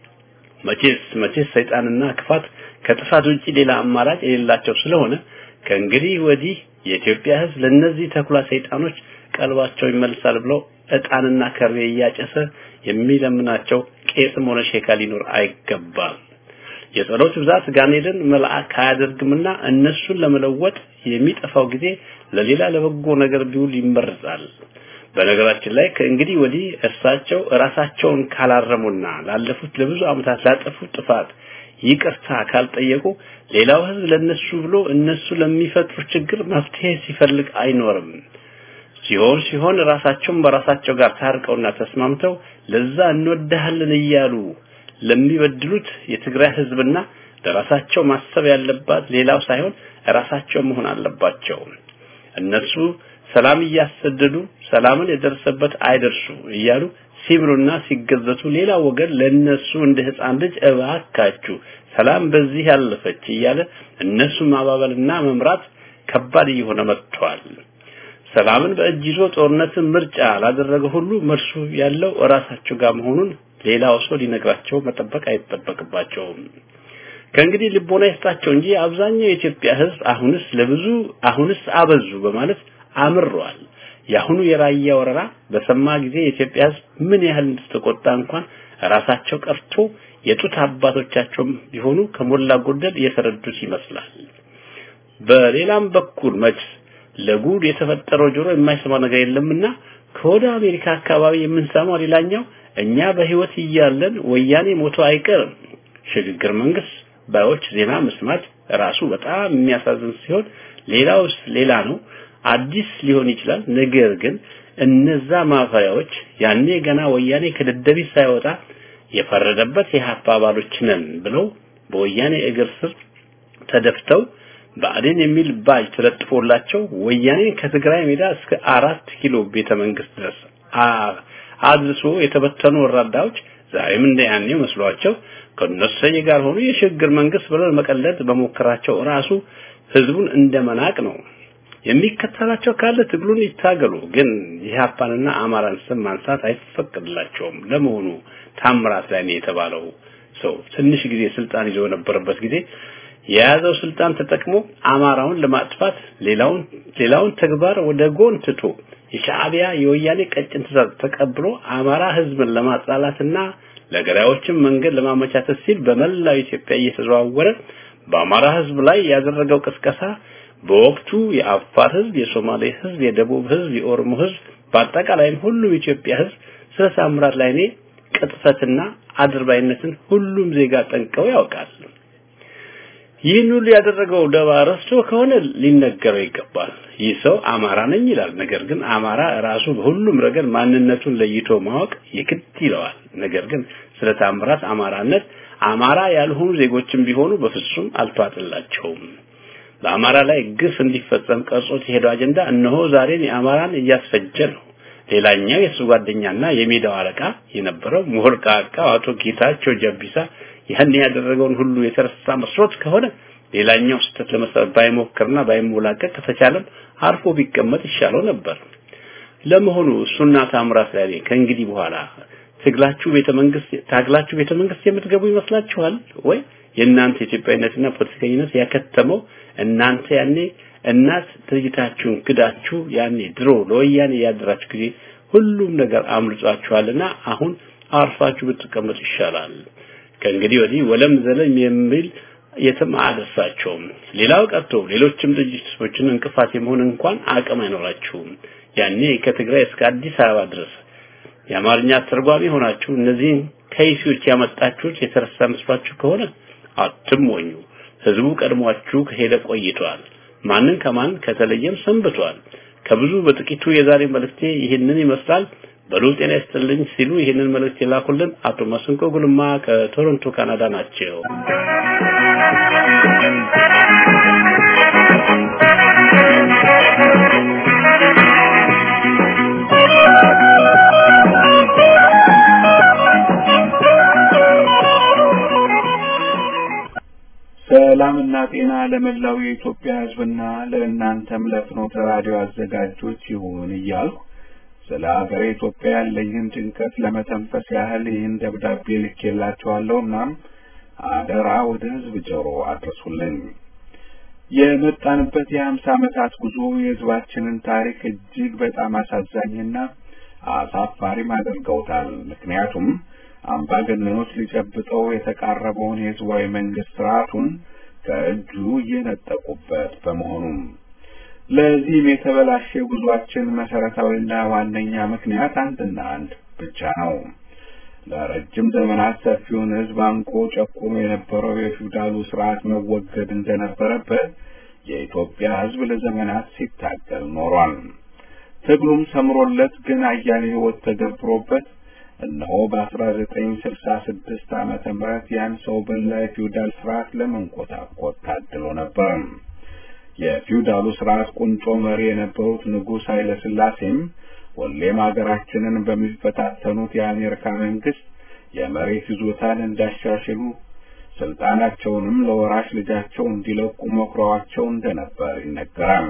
መቼስ መቼስ ሰይጣንና ክፋት ከጥፋት ውጪ ሌላ አማራጭ የሌላቸው ስለሆነ ከእንግዲህ ወዲህ የኢትዮጵያ ሕዝብ ለነዚህ ተኩላ ሰይጣኖች ቀልባቸው ይመልሳል ብለው እጣንና ከርቤ እያጨሰ የሚለምናቸው ቄስም ሆነ ሼካ ሊኖር አይገባም። የጸሎት ብዛት ጋኔልን መልአክ አያደርግምና እነሱን ለመለወጥ የሚጠፋው ጊዜ ለሌላ ለበጎ ነገር ቢውል ይመረጣል። በነገራችን ላይ ከእንግዲህ ወዲህ እርሳቸው ራሳቸውን ካላረሙና ላለፉት ለብዙ ዓመታት ላጠፉት ጥፋት ይቅርታ ካልጠየቁ ሌላው ህዝብ ለነሱ ብሎ እነሱ ለሚፈጥሩት ችግር መፍትሄ ሲፈልግ አይኖርም። ሲሆን ሲሆን ራሳቸውን በራሳቸው ጋር ታርቀውና ተስማምተው ለዛ እንወዳሃለን እያሉ ለሚበድሉት የትግራይ ህዝብና ለራሳቸው ማሰብ ያለባት ሌላው ሳይሆን ራሳቸው መሆን አለባቸው። እነሱ ሰላም እያሰደዱ ሰላምን የደረሰበት አይደርሱ እያሉ ሲምሉና ሲገዘቱ ሌላ ወገን ለነሱ እንደ ህፃን ልጅ እባካችሁ ሰላም በዚህ ያለፈች እያለ እነሱ ማባበልና መምራት ከባድ እየሆነ መጥቷል። ሰላምን በእጅ ይዞ ጦርነትን ምርጫ ላደረገ ሁሉ መልሱ ያለው እራሳቸው ጋር መሆኑን ሌላው ሰው ሊነግራቸው መጠበቅ አይጠበቅባቸውም። ከእንግዲህ ልቦና ይስጣቸው እንጂ አብዛኛው የኢትዮጵያ ህዝብ አሁንስ ለብዙ አሁንስ አበዙ በማለት አምሯል። የአሁኑ የራያ ወረራ በሰማ ጊዜ የኢትዮጵያ ህዝብ ምን ያህል እንደተቆጣ እንኳን ራሳቸው ቀርቶ የጡት አባቶቻቸውም ቢሆኑ ከሞላ ጎደል የተረዱት ይመስላል። በሌላም በኩል መች ለጉድ የተፈጠረው ጆሮ የማይሰማ ነገር የለምና ከወደ አሜሪካ አካባቢ የምንሰማው ሌላኛው እኛ በህይወት እያለን ወያኔ ሞቶ አይቀርም ሽግግር መንግስት ባዮች ዜና መስማት ራሱ በጣም የሚያሳዝን ሲሆን ሌላውስ ሌላ ነው አዲስ ሊሆን ይችላል ነገር ግን እነዛ ማፈሪያዎች ያኔ ገና ወያኔ ከደደቢት ሳይወጣ የፈረደበት የሀፓ አባሎች ነን ብለው በወያኔ እግር ስር ተደፍተው ብአዴን የሚል ባጅ ተለጥፎላቸው ወያኔ ከትግራይ ሜዳ እስከ አራት ኪሎ ቤተ መንግስት ድረስ አድርሶ የተበተኑ ወራዳዎች ዛሬም እንደ ያኔ መስሏቸው ከነሰየ ጋር ሆኖ የሽግግር መንግስት ብለው መቀለድ በሞከራቸው ራሱ ህዝቡን እንደመናቅ ነው። የሚከተላቸው ካለ ትግሉን ይታገሉ፣ ግን የኢህአፓንና አማራን ስም ማንሳት አይፈቀድላቸውም። ለመሆኑ ታምራት ላይ ነው የተባለው ሰው ትንሽ ጊዜ ስልጣን ይዞ በነበረበት ጊዜ የያዘው ስልጣን ተጠቅሞ አማራውን ለማጥፋት ሌላውን ሌላውን ተግባር ወደ ጎን ትቶ የሻዕቢያ የወያኔ ቀጭን ትዕዛዝ ተቀብሎ አማራ ህዝብን ለማጥላላትና ለገዳዮችም መንገድ ለማመቻቸት ሲል በመላው ኢትዮጵያ እየተዘዋወረ በአማራ ህዝብ ላይ ያደረገው ቅስቀሳ በወቅቱ የአፋር ህዝብ፣ የሶማሌ ህዝብ፣ የደቡብ ህዝብ፣ የኦሮሞ ህዝብ በአጠቃላይም ሁሉም የኢትዮጵያ ህዝብ ስለ ታምራት ላይኔ ቅጥፈትና አድርባይነትን ሁሉም ዜጋ ጠንቀው ያውቃል። ይህን ሁሉ ያደረገው ደባ ረስቶ ከሆነ ሊነገረው ይገባል። ይህ ሰው አማራ ነኝ ይላል። ነገር ግን አማራ ራሱ በሁሉም ረገድ ማንነቱን ለይቶ ማወቅ የግድ ይለዋል። ነገር ግን ስለ ታምራት አማራነት አማራ ያልሆኑ ዜጎችም ቢሆኑ በፍጹም አልተዋጥላቸውም። በአማራ ላይ ግፍ እንዲፈጸም ቀርጾት የሄደው አጀንዳ እነሆ ዛሬን የአማራን እያስፈጀ ነው። ሌላኛው የሱ ጓደኛና የሜዳው አለቃ የነበረው ምሁር ቃቃው አቶ ጌታቸው ጀቢሳ ያን ያደረገውን ሁሉ የተረሳ መስሎት ከሆነ ሌላኛው ስህተት ለመስራት ባይሞክርና ባይሞላቀቅ ከተቻለም አርፎ ቢቀመጥ ይሻለው ነበር። ለመሆኑ እሱና ታምራት ላይ ከእንግዲህ በኋላ ትግላችሁ ቤተ መንግስት ታግላችሁ ቤተ መንግስት የምትገቡ ይመስላችኋል ወይ? የእናንተ ኢትዮጵያዊነትና ፖለቲከኝነት ያከተመው እናንተ ያኔ እናት ድርጅታችሁን ክዳችሁ ያኔ ድሮ ለወያኔ ያደራችሁ ጊዜ ሁሉም ነገር አምልጧችኋልና አሁን አርፋችሁ ብትቀመጡ ይሻላል። ከእንግዲህ ወዲህ ወለም ዘለም የሚል የትም አያደርሳቸውም። ሌላው ቀርቶ ሌሎችም ድርጅቶችን እንቅፋት የመሆን እንኳን አቅም አይኖራችሁም። ያኔ ከትግራይ እስከ አዲስ አበባ ድረስ የአማርኛ አስተርጓሚ ሆናችሁ እነዚህን ከይሲዎች ያመጣችሁት የተረሳ መስሏችሁ ከሆነ አትሞኙ። ህዝቡ ቀድሟችሁ ከሄደ ቆይቷል። ማንን ከማን ከተለየም ሰንብቷል። ከብዙ በጥቂቱ የዛሬ መልእክቴ ይህንን ይመስላል። በሉ ጤና ይስጥልኝ ሲሉ ይህንን መልእክት የላኩልን አቶ መስንቆ ጉልማ ከቶሮንቶ ካናዳ ናቸው። ሰላምና ጤና ለመላው የኢትዮጵያ ሕዝብና ለእናንተም ለፍኖተ ራዲዮ አዘጋጆች ይሁን እያልኩ ስለ ሀገሬ ኢትዮጵያ ያለኝን ጭንቀት ለመተንፈስ ያህል ይህን ደብዳቤ ልኬላችኋለሁ። እናም አደራ ወደ ሕዝብ ጆሮ አድርሱልኝ። የመጣንበት የሀምሳ ዓመታት ጉዞ የሕዝባችንን ታሪክ እጅግ በጣም አሳዛኝና አሳፋሪም አድርገውታል። ምክንያቱም አምባገነኖች ሊጨብጠው የተቃረበውን የህዝባዊ መንግስት ስርዓቱን ከእጁ እየነጠቁበት በመሆኑም ለዚህም የተበላሸ ጉዟችን መሰረታዊና ዋነኛ ምክንያት አንድና አንድ ብቻ ነው። ለረጅም ዘመናት ሰፊውን ህዝብ አንቆ ጨቁኖ የነበረው የፊውዳሉ ስርዓት መወገድ እንደነበረበት የኢትዮጵያ ህዝብ ለዘመናት ሲታገል ኖሯል። ትግሉም ሰምሮለት ግን አያሌ ህይወት ተገብሮበት እነሆ በ1966 ዓመተ ምህረት ያን ሰው በላ የፊውዳል ስርዓት ለመንኮታኮት ታድሎ ነበር። የፊውዳሉ ስርዓት ቁንጮ መሪ የነበሩት ንጉሥ ኃይለ ሥላሴም ሁሌም ሀገራችንን በሚፈታተኑት የአሜሪካ መንግስት የመሬት ይዞታን እንዳሻሽሉ ስልጣናቸውንም ለወራሽ ልጃቸው እንዲለቁ መክረዋቸው እንደነበር ይነገራል።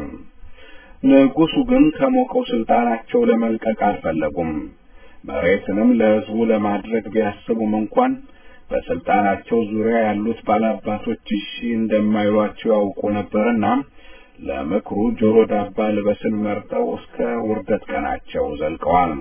ንጉሱ ግን ከሞቀው ስልጣናቸው ለመልቀቅ አልፈለጉም። መሬትንም ለህዝቡ ለማድረግ ቢያስቡም እንኳን በስልጣናቸው ዙሪያ ያሉት ባላባቶች እሺ እንደማይሏቸው ያውቁ ነበርና ለምክሩ ጆሮ ዳባ ልበስን መርጠው እስከ ውርደት ቀናቸው ዘልቀዋል።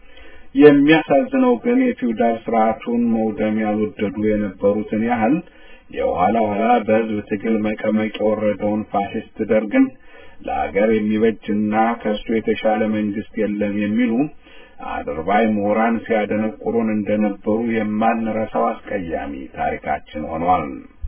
የሚያሳዝነው ግን የፊውዳል ስርዓቱን መውደም ያልወደዱ የነበሩትን ያህል የኋላ ኋላ በህዝብ ትግል መቀመቅ የወረደውን ፋሽስት ደርግን ለአገር የሚበጅና ከእሱ የተሻለ መንግስት የለም የሚሉ አድርባይ ምሁራን ሲያደነቁሩን እንደነበሩ የማንረሳው አስቀያሚ ታሪካችን ሆኗል።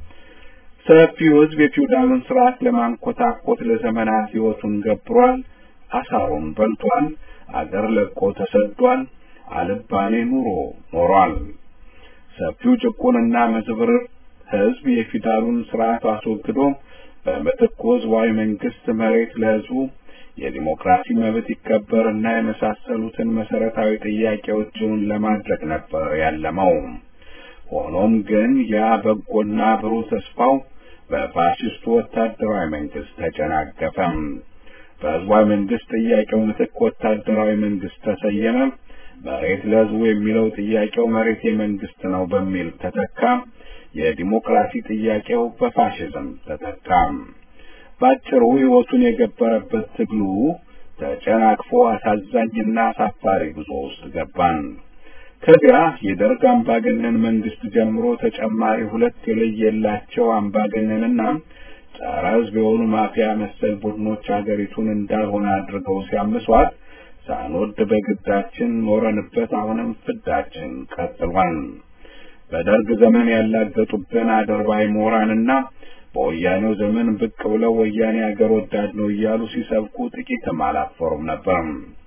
ሰፊው ህዝብ የፊውዳሉን ስርዓት ለማንኮታኮት ለዘመናት ህይወቱን ገብሯል፣ አሳሩን በልቷል፣ አገር ለቆ ተሰዷል፣ አልባሌ ኑሮ ኖሯል። ሰፊው ጭቁንና መዝብርር ህዝብ የፊውዳሉን ስርዓት አስወግዶ በምትኩ ህዝባዊ መንግስት መሬት ለህዝቡ የዲሞክራሲ መብት ይከበርና የመሳሰሉትን መሰረታዊ ጥያቄዎችን ለማድረግ ነበር ያለመው። ሆኖም ግን ያ በጎና ብሩህ ተስፋው በፋሽስቱ ወታደራዊ መንግስት ተጨናገፈ። በህዝባዊ መንግስት ጥያቄው ምትክ ወታደራዊ መንግስት ተሰየመ። መሬት ለህዝቡ የሚለው ጥያቄው መሬት የመንግስት ነው በሚል ተተካ። የዲሞክራሲ ጥያቄው በፋሽዝም ተተካ። ባጭሩ ህይወቱን የገበረበት ትግሉ ተጨናቅፎ አሳዛኝና አሳፋሪ ጉዞ ውስጥ ገባን። ከዚያ የደርግ አምባገነን መንግስት ጀምሮ ተጨማሪ ሁለት የለየላቸው አምባገነንና ጸረ ህዝብ የሆኑ ማፊያ መሰል ቡድኖች አገሪቱን እንዳልሆነ አድርገው ሲያምሷት ሳንወድ በግዳችን ኖረንበት አሁንም ፍዳችን ቀጥሏል። በደርግ ዘመን ያላገጡብን አድርባይ ምሁራንና በወያኔው ዘመን ብቅ ብለው ወያኔ አገር ወዳድ ነው እያሉ ሲሰብኩ ጥቂትም አላፈሩም ነበር።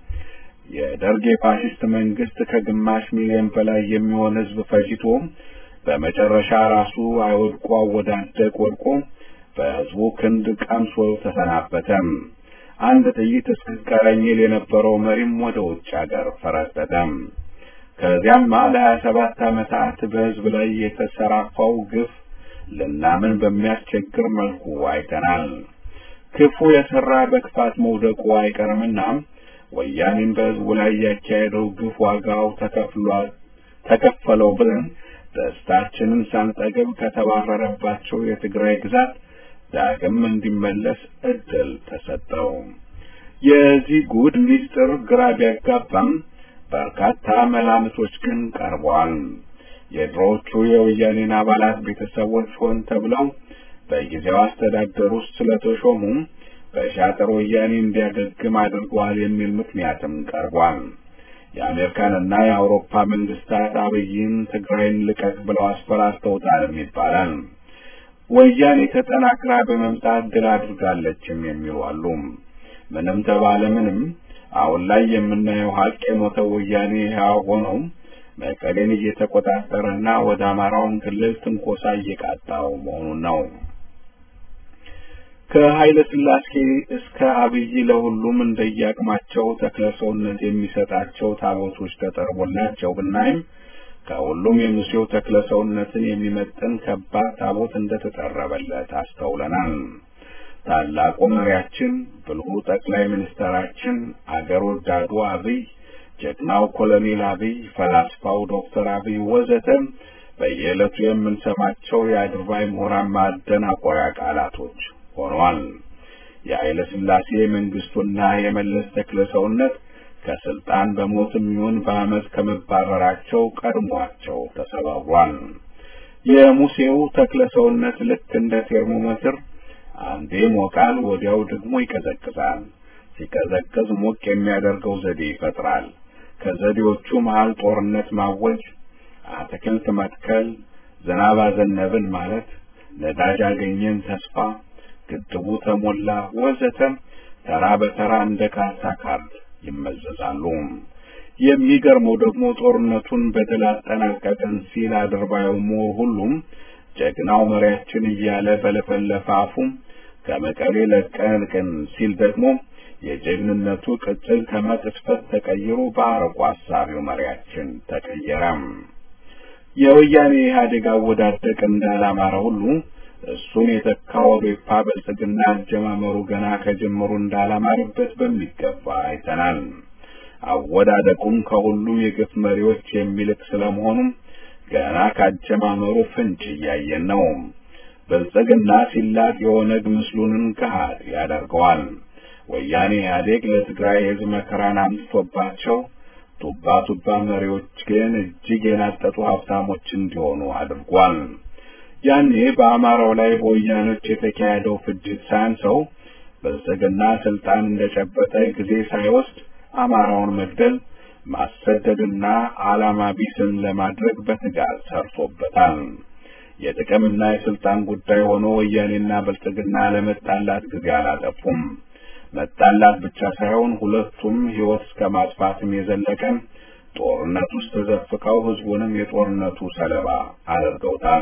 የደርግ የፋሽስት መንግስት ከግማሽ ሚሊዮን በላይ የሚሆን ህዝብ ፈጅቶ በመጨረሻ ራሱ አይወድቆ አወዳደቅ ወድቆ በህዝቡ ክንድ ቀምሶ ተሰናበተ። አንድ ጥይት እስክትቀረኝ ይል የነበረው መሪም ወደ ውጭ ሀገር ፈረጠጠ። ከዚያም ለሀያ ሰባት ዓመታት በህዝብ ላይ የተሰራፋው ግፍ ልናምን በሚያስቸግር መልኩ አይተናል። ክፉ የሰራ በክፋት መውደቁ አይቀርምና ወያኔም በህዝቡ ላይ ያካሄደው ግፍ ዋጋው ተከፍሏል ተከፈለው ብለን ደስታችንን ሳንጠግብ ከተባረረባቸው የትግራይ ግዛት ዳግም እንዲመለስ እድል ተሰጠው። የዚህ ጉድ ሚስጥር ግራ ቢያጋባም በርካታ መላምቶች ግን ቀርበዋል። የድሮዎቹ የወያኔን አባላት ቤተሰቦች ሆን ተብለው በጊዜው አስተዳደር ውስጥ ስለተሾሙ በሻጥር ወያኔ እንዲያገግም አድርገዋል የሚል ምክንያትም ቀርቧል። የአሜሪካንና የአውሮፓ መንግስታት አብይን ትግራይን ልቀቅ ብለው አስፈራርተውታልም ይባላል። ወያኔ ተጠናክራ በመምጣት ድል አድርጋለችም የሚሉ አሉ። ምንም ተባለ ምንም አሁን ላይ የምናየው ሀቅ የሞተው ወያኔ ሕያው ሆነው መቀሌን እየተቆጣጠረና ወደ አማራውን ክልል ትንኮሳ እየቃጣው መሆኑን ነው። ከኃይለ ሥላሴ እስከ አብይ ለሁሉም እንደየአቅማቸው ተክለ ሰውነት የሚሰጣቸው ታቦቶች ተጠርቦላቸው ብናይም ከሁሉም የሙሴው ተክለ ሰውነትን የሚመጥን ከባድ ታቦት እንደተጠረበለት አስተውለናል። ታላቁ መሪያችን ብልሁ ጠቅላይ ሚኒስትራችን አገር ወዳዱ አብይ፣ ጀግናው ኮሎኔል አብይ፣ ፈላስፋው ዶክተር አብይ ወዘተ በየዕለቱ የምንሰማቸው የአድርባይ ምሁራን ማደናቆሪያ ቃላቶች ሆኗል። የኃይለ ሥላሴ መንግስቱና የመለስ ተክለ ሰውነት ከስልጣን በሞትም ይሁን በአመት ከመባረራቸው ቀድሟቸው ተሰባብሯል። የሙሴው ተክለ ሰውነት ልክ እንደ ቴርሞሜትር አንዴ ሞቃል፣ ወዲያው ደግሞ ይቀዘቅዛል። ሲቀዘቅዝ ሞቅ የሚያደርገው ዘዴ ይፈጥራል። ከዘዴዎቹ መሃል ጦርነት ማወጅ፣ አትክልት መትከል፣ ዝናብ አዘነብን ማለት፣ ነዳጅ አገኘን ተስፋ፣ ግድቡ ተሞላ ወዘተ ተራ በተራ እንደ ካርታ ካርድ ይመዘዛሉ። የሚገርመው ደግሞ ጦርነቱን በድል አጠናቀቅን ሲል አድርባዩ ምሁር ሁሉም ጀግናው መሪያችን እያለ በለፈለፈ አፉም ከመቀሌ ለቀቅን ሲል ደግሞ የጀግንነቱ ቅጽል ከመቅስፈት ተቀይሮ በአርቆ አሳቢው መሪያችን ተቀየረም። የወያኔ ኢህአዴግ አወዳደቅ እንዳላማረ ሁሉ እሱን የተካው ኦዴፓ ብልጽግና አጀማመሩ ገና ከጀመሩ እንዳላማረበት በሚገባ አይተናል። አወዳደቁም ከሁሉም የግፍ መሪዎች የሚልቅ ስለመሆኑም ገና ካጀማመሩ ፍንጭ እያየን ነው። ብልጽግና ሲላጥ የኦነግ ምስሉንን ገሃድ ያደርገዋል። ወያኔ ኢህአዴግ ለትግራይ ህዝብ መከራን አምጥቶባቸው ቱባ ቱባ መሪዎች ግን እጅግ የናጠጡ ሀብታሞች እንዲሆኑ አድርጓል። ያኔ በአማራው ላይ በወያኖች የተካሄደው ፍጅት ሳያንሰው ብልጽግና ስልጣን እንደጨበጠ ጊዜ ሳይወስድ አማራውን መግደል ማሰደድና ዓላማ ቢስን ለማድረግ በትጋት ሰርቶበታል። የጥቅምና የስልጣን ጉዳይ ሆኖ ወያኔና ብልጽግና ለመጣላት ጊዜ አላጠፉም። መጣላት ብቻ ሳይሆን ሁለቱም ህይወት እስከ ማጥፋትም የዘለቀ ጦርነት ውስጥ ተዘፍቀው ህዝቡንም የጦርነቱ ሰለባ አድርገውታል።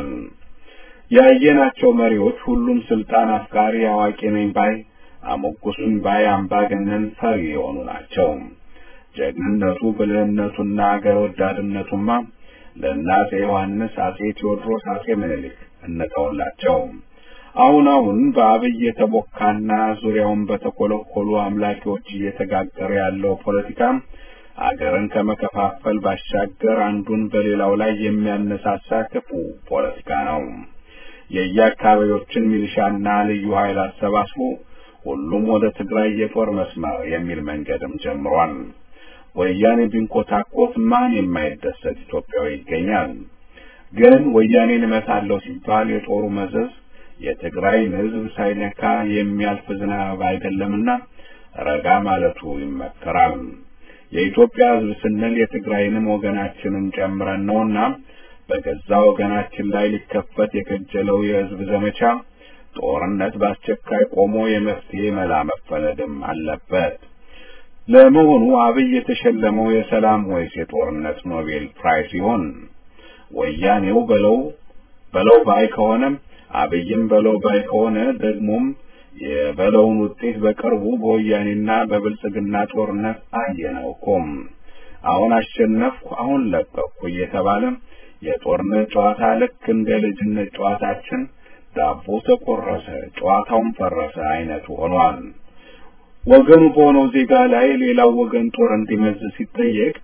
ያየናቸው መሪዎች ሁሉም ስልጣን አፍቃሪ አዋቂ ነኝ ባይ አሞጉሱኝ ባይ አምባገነን ፈሪ የሆኑ ናቸው። ጀግንነቱ ብልህነቱና አገር ወዳድነቱማ ለእነ አጼ ዮሐንስ፣ አጼ ቴዎድሮስ፣ አጼ ምኒልክ እንተውላቸው። አሁን አሁን በአብይ የተቦካና ዙሪያውን በተኮለኮሉ አምላኪዎች እየተጋገረ ያለው ፖለቲካ አገርን ከመከፋፈል ባሻገር አንዱን በሌላው ላይ የሚያነሳሳ ክፉ ፖለቲካ ነው። የየአካባቢዎችን ሚሊሻና ልዩ ኃይል አሰባስቦ ሁሉም ወደ ትግራይ የጦር መስመር የሚል መንገድም ጀምሯል። ወያኔ ቢንኮታኮት ማን የማይደሰት ኢትዮጵያዊ ይገኛል? ግን ወያኔን እመታለሁ ሲባል የጦሩ መዘዝ የትግራይን ሕዝብ ሳይነካ የሚያልፍ ዝናብ አይደለምና ረጋ ማለቱ ይመከራል። የኢትዮጵያ ሕዝብ ስንል የትግራይንም ወገናችንን ጨምረን ነውና በገዛ ወገናችን ላይ ሊከፈት የከጀለው የሕዝብ ዘመቻ ጦርነት በአስቸኳይ ቆሞ የመፍትሄ መላ መፈለግም አለበት። ለመሆኑ አብይ የተሸለመው የሰላም ወይስ የጦርነት ኖቤል ፕራይስ ይሆን? ወያኔው በለው በለው ባይ ከሆነም አብይም በለው ባይ ከሆነ ደግሞም የበለውን ውጤት በቅርቡ በወያኔና በብልጽግና ጦርነት አየነው እኮም። አሁን አሸነፍኩ፣ አሁን ለቀቅኩ እየተባለ የጦርነት ጨዋታ ልክ እንደ ልጅነት ጨዋታችን ዳቦ ተቆረሰ፣ ጨዋታውን ፈረሰ አይነቱ ሆኗል። ወገኑ በሆነው ዜጋ ላይ ሌላው ወገን ጦር እንዲመዝ ሲጠየቅ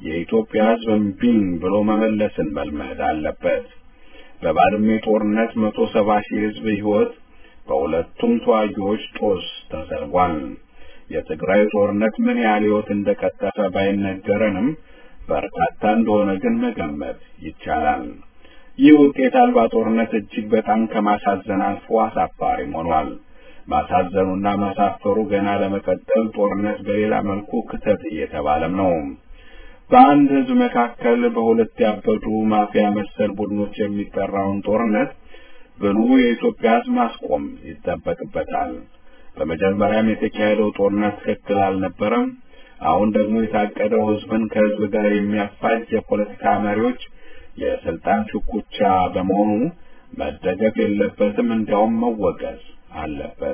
የኢትዮጵያ ሕዝብ እምቢኝ ብሎ መመለስን መልመድ አለበት። በባድሜ ጦርነት መቶ ሰባ ሺህ ሕዝብ ሕይወት በሁለቱም ተዋጊዎች ጦስ ተሰርጓል። የትግራይ ጦርነት ምን ያህል ሕይወት እንደቀጠፈ ባይነገረንም በርካታ እንደሆነ ግን መገመት ይቻላል። ይህ ውጤት አልባ ጦርነት እጅግ በጣም ከማሳዘን አልፎ አሳፋሪም ሆኗል። ማሳዘኑና ማሳፈሩ ገና ለመቀጠል ጦርነት በሌላ መልኩ ክተት እየተባለም ነው። በአንድ ህዝብ መካከል በሁለት ያበዱ ማፊያ መሰል ቡድኖች የሚጠራውን ጦርነት ብሉ የኢትዮጵያ ህዝብ ማስቆም ይጠበቅበታል። በመጀመሪያም የተካሄደው ጦርነት ትክክል አልነበረም። አሁን ደግሞ የታቀደው ህዝብን ከህዝብ ጋር የሚያፋጅ የፖለቲካ መሪዎች የስልጣን ሽኩቻ በመሆኑ መደገፍ የለበትም፣ እንዲያውም መወገዝ አለበት።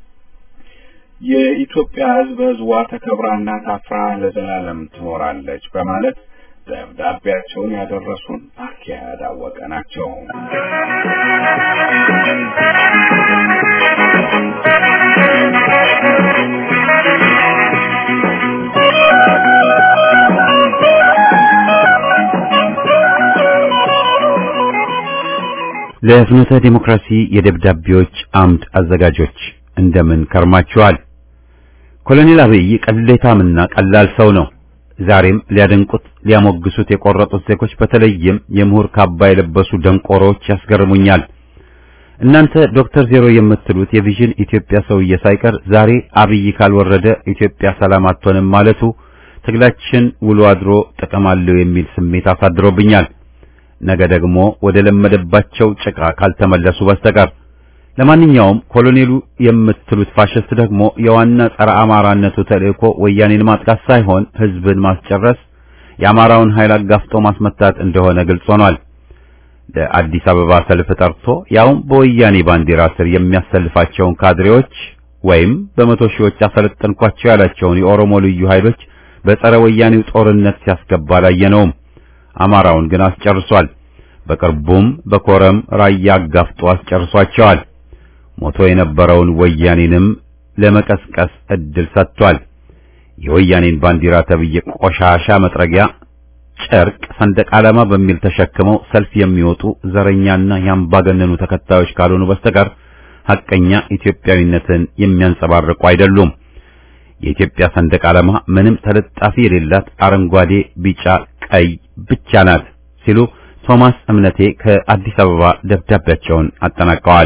የኢትዮጵያ ህዝብ ህዝቧ ተከብራና ታፍራ ለዘላለም ትኖራለች በማለት ደብዳቤያቸውን ያደረሱን አኪያድ አወቀ ናቸው። ለፍኖተ ዲሞክራሲ የደብዳቤዎች አምድ አዘጋጆች እንደምን ከርማችኋል? ኮሎኔል አብይ ቅሌታምና ቀላል ሰው ነው። ዛሬም ሊያደንቁት ሊያሞግሱት የቆረጡት ዜጎች በተለይም የምሁር ካባ የለበሱ ደንቆሮዎች ያስገርሙኛል። እናንተ ዶክተር ዜሮ የምትሉት የቪዥን ኢትዮጵያ ሰውዬ ሳይቀር ዛሬ አብይ ካልወረደ ኢትዮጵያ ሰላም አትሆንም ማለቱ ትግላችን ውሎ አድሮ ጥቅም አለው የሚል ስሜት አሳድሮብኛል። ነገ ደግሞ ወደ ለመደባቸው ጭቃ ካልተመለሱ በስተቀር ለማንኛውም ኮሎኔሉ የምትሉት ፋሽስት ደግሞ የዋና ጸረ አማራነቱ ተልእኮ ወያኔን ማጥቃት ሳይሆን ህዝብን ማስጨረስ፣ የአማራውን ኃይል አጋፍጦ ማስመታት እንደሆነ ግልጽ ሆኗል። ለአዲስ አበባ ሰልፍ ጠርቶ ያውም በወያኔ ባንዲራ ስር የሚያሰልፋቸውን ካድሬዎች ወይም በመቶ ሺዎች አሰለጠንኳቸው ያላቸውን የኦሮሞ ልዩ ኃይሎች በጸረ ወያኔው ጦርነት ሲያስገባ አላየነውም። አማራውን ግን አስጨርሷል። በቅርቡም በኮረም ራያ አጋፍጦ አስጨርሷቸዋል። ሞቶ የነበረውን ወያኔንም ለመቀስቀስ እድል ሰጥቷል። የወያኔን ባንዲራ ተብዬ ቆሻሻ መጥረጊያ ጨርቅ ሰንደቅ ዓላማ በሚል ተሸክመው ሰልፍ የሚወጡ ዘረኛና የአምባገነኑ ተከታዮች ካልሆኑ በስተቀር ሐቀኛ ኢትዮጵያዊነትን የሚያንጸባርቁ አይደሉም። የኢትዮጵያ ሰንደቅ ዓላማ ምንም ተለጣፊ የሌላት አረንጓዴ፣ ቢጫ፣ ቀይ ብቻ ናት ሲሉ ቶማስ እምነቴ ከአዲስ አበባ ደብዳቤያቸውን አጠናቀዋል።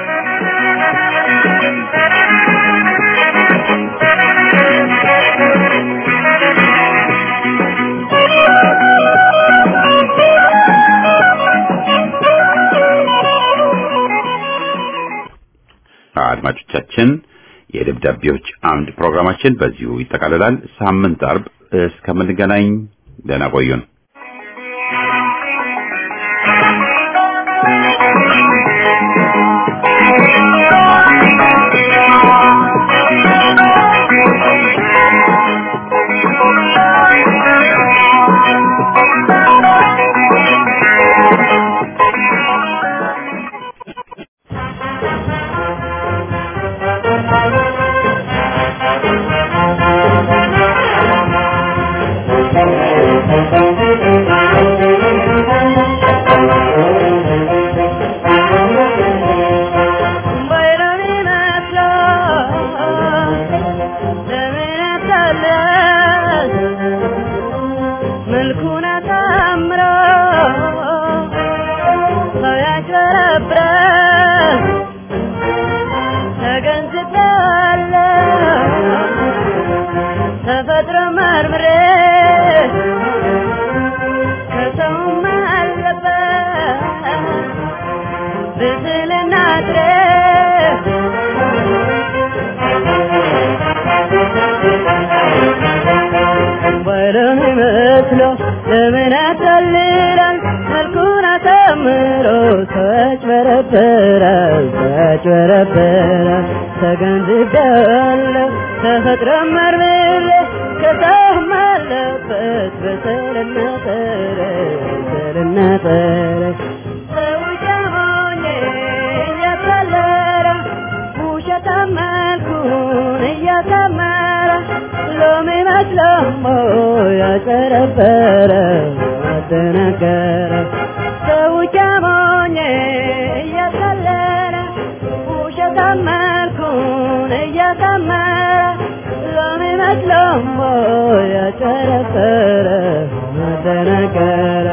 አድማጮቻችን የደብዳቤዎች አምድ ፕሮግራማችን በዚሁ ይጠቃልላል። ሳምንት አርብ እስከምንገናኝ ደህና ቆዩን። ለምን ያታልላል መልኩን አሳምሮ ተጭበረበራል ተጭበረበራል ተገንዝቤያለሁ ተፈጥሮ መርምሬ ከሰውም አለበት በሰልና ጠረ በሰልና ጠረ ሰው ጃሞኜ እያታለለ ውሸታም መልኩን እያሳመረ ሎሚ መስሎሞ ያጨረበረ አደናገረ ሰው ጃሞኜ እያቀለለ ውሸታም መልኩን እያሳመረ ሎሚ መስሎሞ ያጨረበረ አደናገረ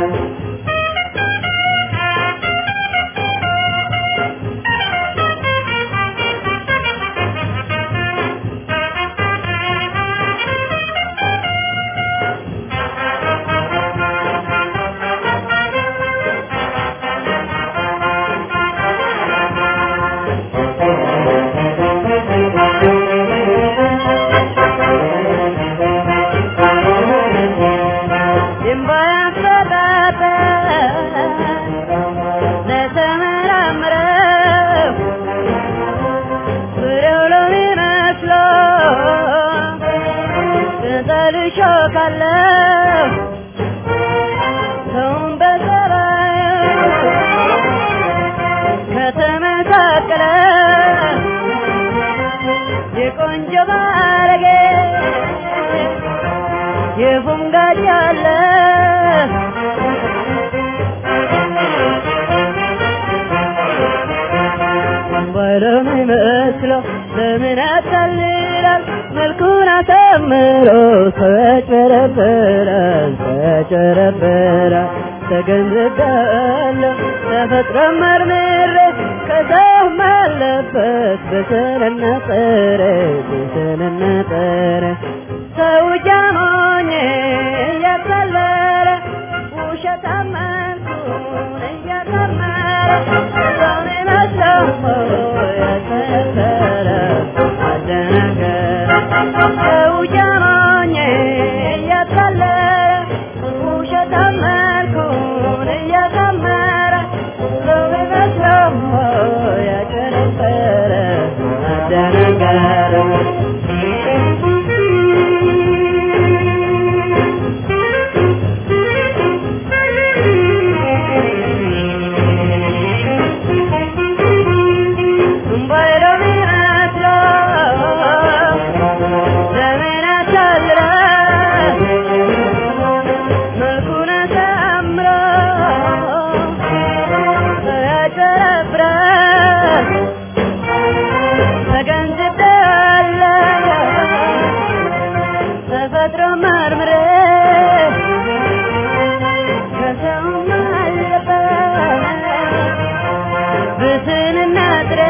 የቆንጆ ባለጌ የፉንጋድ ያለ ባለም ይመስለው ለምን ያታልላል መልኩን አሳምሮ ሰው ያጭበረብራል ሰው ያጭበረብራል ተገንዝቤያለሁ ተፈጥሮ መርምሬ ከሰውም አለበት በሰልና ጥረ በሰልና ጥረ ሰው ጃሞኜ እያቀለለ ውሸታም መልኩን እያሳመረ ሰው ይመስለው ያከበረ አደናገረ ሰው ጃሞኜ እያቀለለ ውሸታም መልኩን እያሳመረ ሰው ይመስለው ያጨረበረ አደናገረ ተፈጥሮ መርምሬ ከሰውም አለበት ብስንና ጥሬ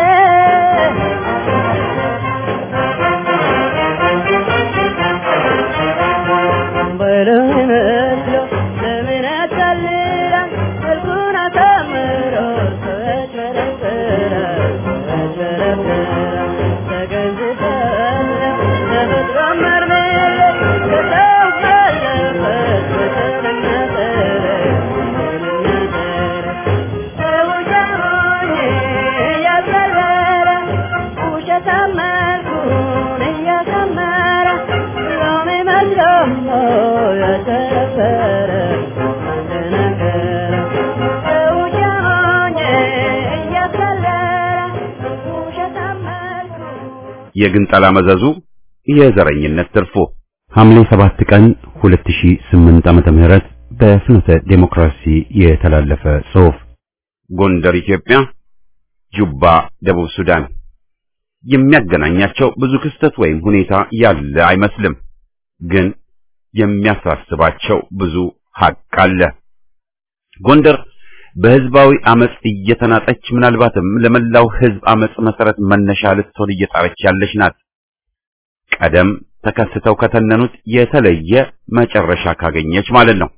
በለው መስሎ ለምን ያታልላል መልኩን አሳምሮ ሰው ያጭበረብራል ሰው ያጭበረብራል ተገንዝቤያለሁ ተፈጥሮ መርምሬ ከሰው ባለበት በሰልና ጥረ በሰልና ጥረ ሰው ጃሞኜ እያቀለለ ውሸታም መልኩን እያሳመረ ሎሚ መስሎ ያጨበረ አደናገረ ሰው ጃሞኜ እያቀለለ ውሸታም መልኩን የግንጠላ መዘዙ የዘረኝነት ትርፉ ሐምሌ 7 ቀን 2008 ዓመተ ምህረት በፍኖተ ዴሞክራሲ የተላለፈ ጽሑፍ ጎንደር ኢትዮጵያ፣ ጁባ ደቡብ ሱዳን የሚያገናኛቸው ብዙ ክስተት ወይም ሁኔታ ያለ አይመስልም። ግን የሚያሳስባቸው ብዙ ሀቅ አለ። ጎንደር በህዝባዊ አመጽ እየተናጠች ምናልባትም ለመላው ህዝብ አመጽ መሰረት መነሻ ልትሆን እየጣረች ያለች ናት። ቀደም ተከስተው ከተነኑት የተለየ መጨረሻ ካገኘች ማለት ነው።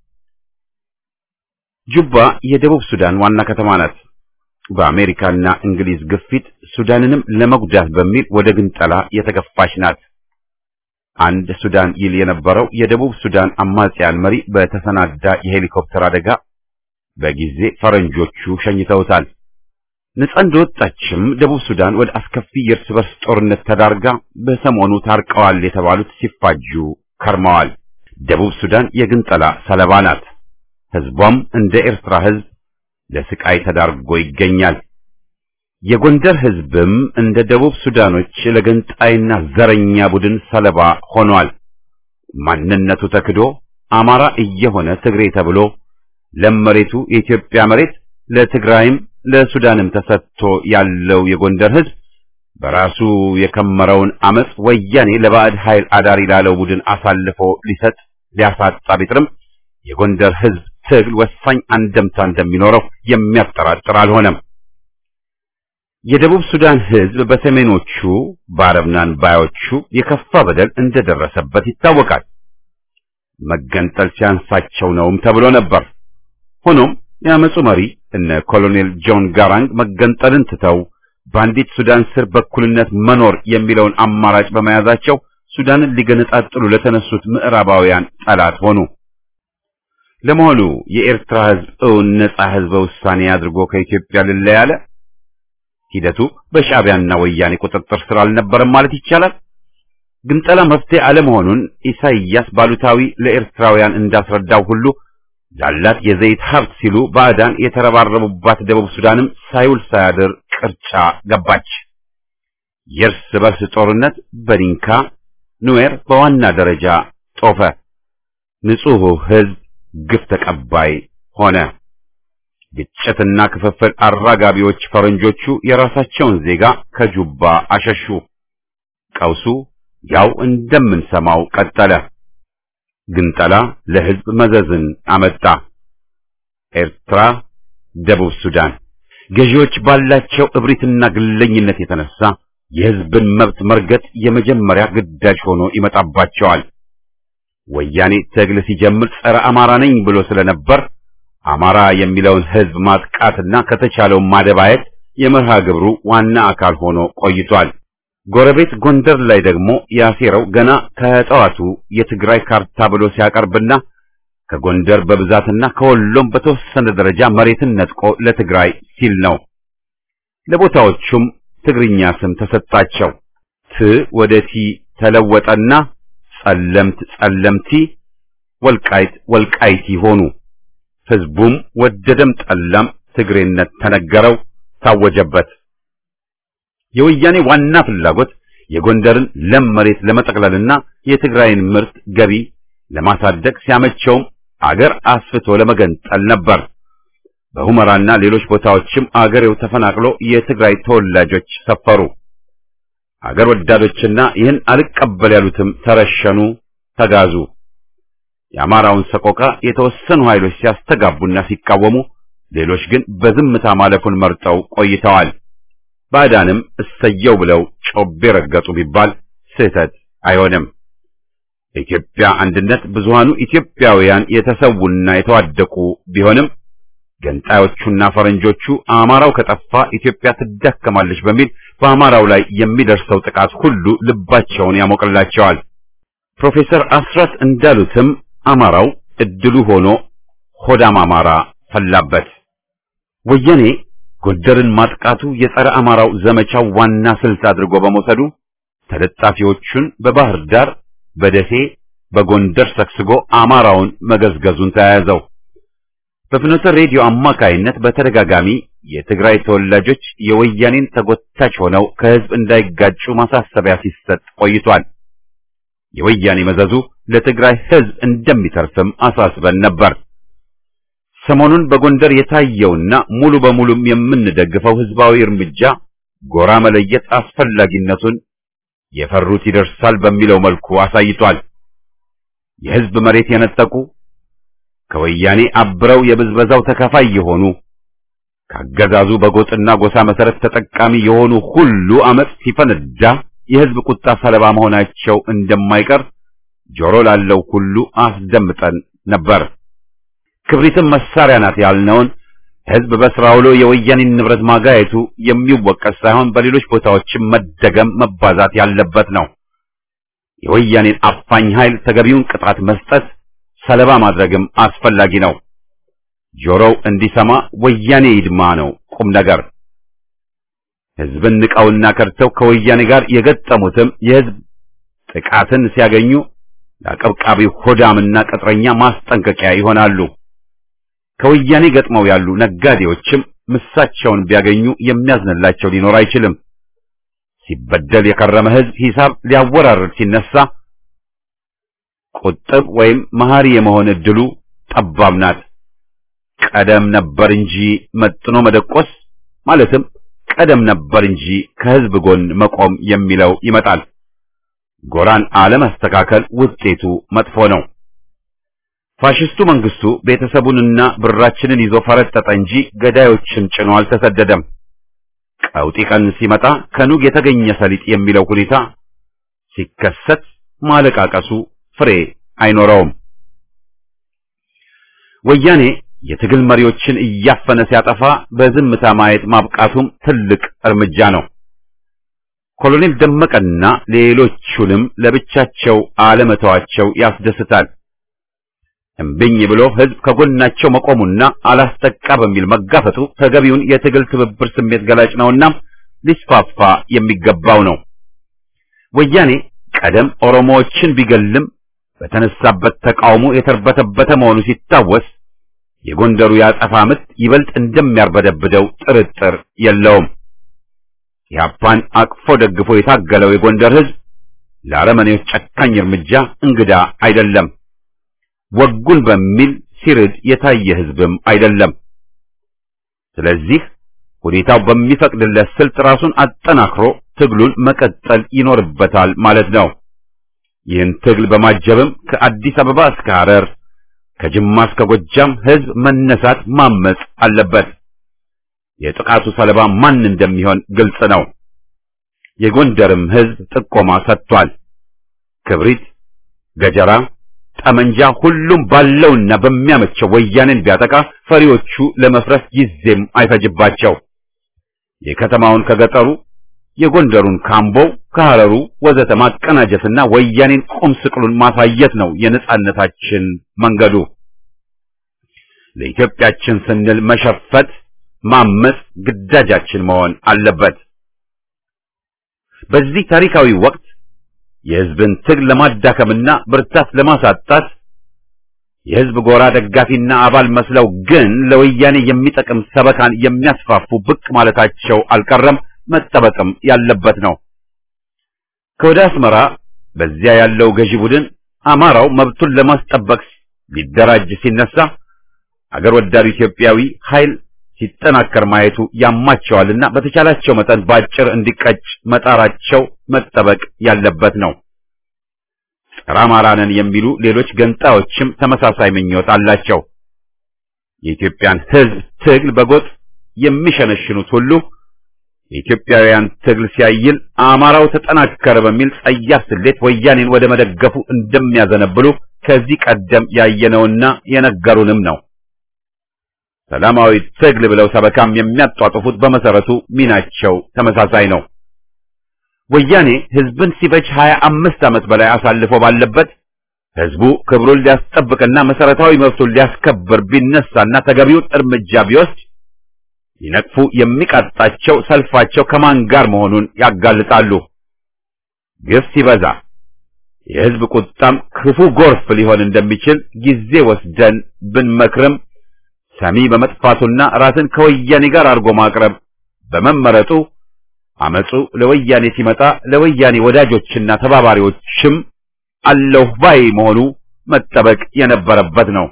ጁባ የደቡብ ሱዳን ዋና ከተማ ናት። በአሜሪካና እንግሊዝ ግፊት ሱዳንንም ለመጉዳት በሚል ወደ ግንጠላ የተገፋች ናት። አንድ ሱዳን ይል የነበረው የደቡብ ሱዳን አማጽያን መሪ በተሰናዳ የሄሊኮፕተር አደጋ በጊዜ ፈረንጆቹ ሸኝተውታል። ነጻ እንደወጣችም ደቡብ ሱዳን ወደ አስከፊ የእርስ በርስ ጦርነት ተዳርጋ በሰሞኑ ታርቀዋል የተባሉት ሲፋጁ ከርመዋል። ደቡብ ሱዳን የግንጠላ ሰለባ ናት። ህዝቧም እንደ ኤርትራ ህዝብ ለስቃይ ተዳርጎ ይገኛል። የጎንደር ህዝብም እንደ ደቡብ ሱዳኖች ለገንጣይና ዘረኛ ቡድን ሰለባ ሆኗል። ማንነቱ ተክዶ አማራ እየሆነ ትግሬ ተብሎ ለም መሬቱ የኢትዮጵያ መሬት ለትግራይም ለሱዳንም ተሰጥቶ ያለው የጎንደር ህዝብ በራሱ የከመረውን አመጽ ወያኔ ለባዕድ ኃይል አዳሪ ላለው ቡድን አሳልፎ ሊሰጥ ሊያሳጣ ቢጥርም የጎንደር ህዝብ ትግል ወሳኝ አንደምታ እንደሚኖረው የሚያጠራጥር አልሆነም። የደቡብ ሱዳን ህዝብ በሰሜኖቹ በአረብናን ባዮቹ የከፋ በደል እንደደረሰበት ይታወቃል። መገንጠል ሲያንሳቸው ነውም ተብሎ ነበር። ሆኖም የአመፁ መሪ እነ ኮሎኔል ጆን ጋራንግ መገንጠልን ትተው በአንዲት ሱዳን ስር በኩልነት መኖር የሚለውን አማራጭ በመያዛቸው ሱዳንን ሊገነጣጥሉ ለተነሱት ምዕራባውያን ጠላት ሆኑ። ለመሆኑ የኤርትራ ህዝብ እውን ነጻ ህዝበ ውሳኔ አድርጎ ከኢትዮጵያ ልለይ አለ? ሂደቱ በሻዕቢያና ወያኔ ቁጥጥር ስር አልነበረም ማለት ይቻላል። ግንጠላ መፍትሄ አለመሆኑን ኢሳይያስ ባሉታዊ ለኤርትራውያን እንዳስረዳው ሁሉ ላላት የዘይት ሀብት ሲሉ ባዕዳን የተረባረቡባት ደቡብ ሱዳንም ሳይውል ሳያድር ቅርጫ ገባች። የእርስ በርስ ጦርነት በዲንካ ኑዌር በዋና ደረጃ ጦፈ። ንጹሑ ህዝብ ግፍ ተቀባይ ሆነ። ግጭትና ክፍፍል አራጋቢዎች ፈረንጆቹ የራሳቸውን ዜጋ ከጁባ አሸሹ። ቀውሱ ያው እንደምንሰማው ቀጠለ። ግንጠላ ለህዝብ መዘዝን አመጣ። ኤርትራ፣ ደቡብ ሱዳን ገዢዎች ባላቸው እብሪትና ግለኝነት የተነሳ የህዝብን መብት መርገጥ የመጀመሪያ ግዳጅ ሆኖ ይመጣባቸዋል። ወያኔ ትግል ሲጀምር ጸረ አማራ ነኝ ብሎ ስለነበር አማራ የሚለውን ህዝብ ማጥቃትና ከተቻለው ማደባየት የመርሃ ግብሩ ዋና አካል ሆኖ ቆይቷል። ጎረቤት ጎንደር ላይ ደግሞ ያሴረው ገና ከጠዋቱ የትግራይ ካርታ ብሎ ሲያቀርብና ከጎንደር በብዛትና ከወሎም በተወሰነ ደረጃ መሬትን ነጥቆ ለትግራይ ሲል ነው። ለቦታዎቹም ትግርኛ ስም ተሰጣቸው። ት ወደ ቲ ተለወጠና ጸለምት ጸለምቲ፣ ወልቃይት ወልቃይቲ ሆኑ። ህዝቡም ወደደም ጠላም ትግሬነት ተነገረው፣ ታወጀበት። የወያኔ ዋና ፍላጎት የጎንደርን ለም መሬት ለመጠቅለልና የትግራይን ምርት ገቢ ለማሳደግ ሲያመቸውም አገር አስፍቶ ለመገንጠል ነበር። በሁመራና ሌሎች ቦታዎችም አገሬው ተፈናቅሎ የትግራይ ተወላጆች ሰፈሩ። አገር ወዳዶችና ይህን አልቀበል ያሉትም ተረሸኑ፣ ተጋዙ። የአማራውን ሰቆቃ የተወሰኑ ኃይሎች ሲያስተጋቡና ሲቃወሙ፣ ሌሎች ግን በዝምታ ማለፉን መርጠው ቆይተዋል። ባዕዳንም እሰየው ብለው ጮቤ ረገጡ ቢባል ስህተት አይሆንም። በኢትዮጵያ አንድነት ብዙሃኑ ኢትዮጵያውያን የተሰዉና የተዋደቁ ቢሆንም ገንጣዮቹና ፈረንጆቹ አማራው ከጠፋ ኢትዮጵያ ትዳከማለች በሚል በአማራው ላይ የሚደርሰው ጥቃት ሁሉ ልባቸውን ያሞቅላቸዋል። ፕሮፌሰር አስራት እንዳሉትም አማራው እድሉ ሆኖ ሆዳም አማራ ፈላበት። ወያኔ ጎንደርን ማጥቃቱ የጸረ አማራው ዘመቻው ዋና ስልት አድርጎ በመውሰዱ ተለጣፊዎቹን በባህር ዳር፣ በደሴ፣ በጎንደር ሰክስጎ አማራውን መገዝገዙን ተያያዘው። በፍኖተ ሬዲዮ አማካይነት በተደጋጋሚ የትግራይ ተወላጆች የወያኔን ተጎታች ሆነው ከህዝብ እንዳይጋጩ ማሳሰቢያ ሲሰጥ ቆይቷል። የወያኔ መዘዙ ለትግራይ ህዝብ እንደሚተርፍም አሳስበን ነበር። ሰሞኑን በጎንደር የታየውና ሙሉ በሙሉም የምንደግፈው ህዝባዊ እርምጃ ጎራ መለየት አስፈላጊነቱን የፈሩት ይደርሳል በሚለው መልኩ አሳይቷል። የህዝብ መሬት የነጠቁ ከወያኔ አብረው የብዝበዛው ተካፋይ የሆኑ ካገዛዙ በጎጥና ጎሳ መሰረት ተጠቃሚ የሆኑ ሁሉ አመጽ ሲፈነዳ የህዝብ ቁጣ ሰለባ መሆናቸው እንደማይቀር ጆሮ ላለው ሁሉ አስደምጠን ነበር። ክብሪትም መሳሪያ ናት ያልነውን ህዝብ በስራ ውሎ የወያኔን ንብረት ማጋየቱ የሚወቀስ ሳይሆን በሌሎች ቦታዎችም መደገም መባዛት ያለበት ነው። የወያኔን አፋኝ ኃይል ተገቢውን ቅጣት መስጠት ሰለባ ማድረግም አስፈላጊ ነው። ጆሮው እንዲሰማ ወያኔ ይድማ ነው ቁም ነገር። ህዝብን ንቀውና ከድተው ከወያኔ ጋር የገጠሙትም የህዝብ ጥቃትን ሲያገኙ ለአቀብቃቢው ሆዳምና ቅጥረኛ ማስጠንቀቂያ ይሆናሉ። ከወያኔ ገጥመው ያሉ ነጋዴዎችም ምሳቸውን ቢያገኙ የሚያዝንላቸው ሊኖር አይችልም። ሲበደል የከረመ ሕዝብ ሂሳብ ሊያወራርድ ሲነሳ ቁጥብ ወይም መሐሪ የመሆን እድሉ ጠባብ ናት። ቀደም ነበር እንጂ መጥኖ መደቆስ ማለትም ቀደም ነበር እንጂ ከሕዝብ ጎን መቆም የሚለው ይመጣል። ጎራን አለማስተካከል ውጤቱ መጥፎ ነው። ፋሽስቱ መንግስቱ ቤተሰቡንና ብራችንን ይዞ ፈረጠጠ እንጂ ገዳዮችን ጭኖ አልተሰደደም። ቀውጢ ቀን ሲመጣ ከኑግ የተገኘ ሰሊጥ የሚለው ሁኔታ ሲከሰት ማለቃቀሱ ፍሬ አይኖረውም። ወያኔ የትግል መሪዎችን እያፈነ ሲያጠፋ በዝምታ ማየት ማብቃቱም ትልቅ እርምጃ ነው። ኮሎኔል ደመቀና ሌሎቹንም ለብቻቸው አለመተዋቸው ያስደስታል። እምብኝ ብሎ ህዝብ ከጎናቸው መቆሙና አላስጠቃ በሚል መጋፈጡ ተገቢውን የትግል ትብብር ስሜት ገላጭ ነውና ሊስፋፋ የሚገባው ነው። ወያኔ ቀደም ኦሮሞዎችን ቢገልም በተነሳበት ተቃውሞ የተርበተበተ መሆኑ ሲታወስ የጎንደሩ ያጸፋ ምት ይበልጥ እንደሚያርበደብደው ጥርጥር የለውም። ኢህአፓን አቅፎ ደግፎ የታገለው የጎንደር ህዝብ ለአረመኔዎች ጨካኝ እርምጃ እንግዳ አይደለም። ወጉን በሚል ሲርድ የታየ ህዝብም አይደለም። ስለዚህ ሁኔታው በሚፈቅድለት ስልት ራሱን አጠናክሮ ትግሉን መቀጠል ይኖርበታል ማለት ነው። ይህን ትግል በማጀብም ከአዲስ አበባ እስከ ሐረር ከጅማ እስከ ጎጃም ህዝብ መነሳት ማመጽ አለበት። የጥቃቱ ሰለባ ማን እንደሚሆን ግልጽ ነው። የጎንደርም ህዝብ ጥቆማ ሰጥቷል። ክብሪት፣ ገጀራ፣ ጠመንጃ ሁሉም ባለውና በሚያመቸው ወያኔን ቢያጠቃ ፈሪዎቹ ለመፍረስ ጊዜም አይፈጅባቸው። የከተማውን ከገጠሩ የጎንደሩን ካምቦው ከሐረሩ ወዘተ ማቀናጀትና ወያኔን ቁም ስቅሉን ማሳየት ነው የነጻነታችን መንገዱ። ለኢትዮጵያችን ስንል መሸፈት ማመጽ ግዳጃችን መሆን አለበት። በዚህ ታሪካዊ ወቅት የህዝብን ትግል ለማዳከምና ብርታት ለማሳጣት የህዝብ ጎራ ደጋፊና አባል መስለው ግን ለወያኔ የሚጠቅም ሰበካን የሚያስፋፉ ብቅ ማለታቸው አልቀረም፣ መጠበቅም ያለበት ነው። ከወደ አስመራ በዚያ ያለው ገዢ ቡድን አማራው መብቱን ለማስጠበቅ ሊደራጅ ሲነሳ አገር ወዳዱ ኢትዮጵያዊ ኃይል ሲጠናከር ማየቱ ያማቸዋልና በተቻላቸው መጠን ባጭር እንዲቀጭ መጣራቸው መጠበቅ ያለበት ነው። ጸረ አማራ ነን የሚሉ ሌሎች ገንጣዮችም ተመሳሳይ ምኞት አላቸው። የኢትዮጵያን ህዝብ ትግል በጎጥ የሚሸነሽኑት ሁሉ የኢትዮጵያውያን ትግል ሲያይል አማራው ተጠናከረ በሚል ጸያፍ ስሌት ወያኔን ወደ መደገፉ እንደሚያዘነብሉ ከዚህ ቀደም ያየነውና የነገሩንም ነው። ሰላማዊ ትግል ብለው ሰበካም የሚያጧጥፉት በመሰረቱ ሚናቸው ተመሳሳይ ነው። ወያኔ ህዝብን ሲፈጅ ሀያ አምስት ዓመት በላይ አሳልፎ ባለበት ህዝቡ ክብሩን ሊያስጠብቅና መሰረታዊ መብቱን ሊያስከብር ቢነሳና ተገቢውን እርምጃ ቢወስድ ሊነቅፉ የሚቃጣቸው ሰልፋቸው ከማን ጋር መሆኑን ያጋልጣሉ። ግፍ ሲበዛ የህዝብ ቁጣም ክፉ ጎርፍ ሊሆን እንደሚችል ጊዜ ወስደን ብንመክርም ሰሚ በመጥፋቱና ራስን ከወያኔ ጋር አድርጎ ማቅረብ በመመረጡ አመጹ ለወያኔ ሲመጣ ለወያኔ ወዳጆችና ተባባሪዎችም አለሁ ባይ መሆኑ መጠበቅ የነበረበት ነው።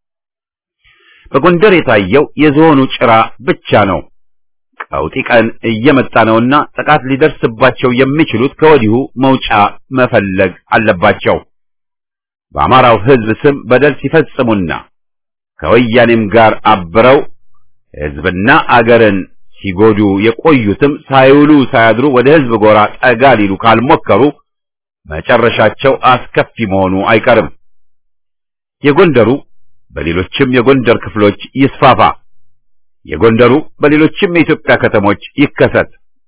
በጎንደር የታየው የዝሆኑ ጭራ ብቻ ነው። ቀውጢ ቀን እየመጣ ነውና ጥቃት ሊደርስባቸው የሚችሉት ከወዲሁ መውጫ መፈለግ አለባቸው። በአማራው ህዝብ ስም በደል ሲፈጽሙና ከወያኔም ጋር አብረው ህዝብና አገርን ሲጎዱ የቆዩትም ሳይውሉ ሳያድሩ ወደ ህዝብ ጎራ ጠጋ ሊሉ ካልሞከሩ መጨረሻቸው አስከፊ መሆኑ አይቀርም። የጎንደሩ በሌሎችም የጎንደር ክፍሎች ይስፋፋ፣ የጎንደሩ በሌሎችም የኢትዮጵያ ከተሞች ይከሰት።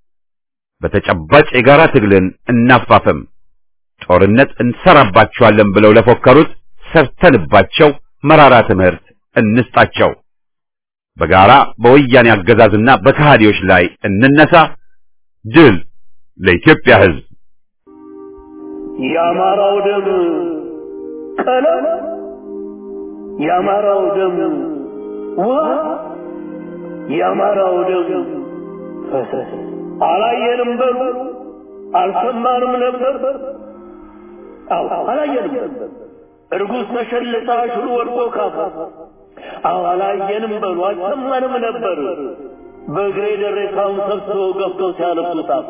በተጨባጭ የጋራ ትግልን እናፋፍም። ጦርነት እንሰራባቸዋለን ብለው ለፎከሩት ሰርተንባቸው መራራ ትምህርት እንስጣቸው። በጋራ በወያኔ አገዛዝና በከሃዲዎች ላይ እንነሳ። ድል ለኢትዮጵያ ህዝብ! የአማራው ደም ቀለም፣ የአማራው ደም ውሃ፣ የአማራው ደም ፈሰስ አላየንም በሉ አልሰማንም ነበር አዎ አላየንም እርጉዝ ተሸልታ ሽሉ ወድቆ ካፋ አዎ አላየንም በሉ አልሰማንም ነበር በእግሬ ደሬሳውን ሰብስበው ገብተው ሲያለብሱት አፋ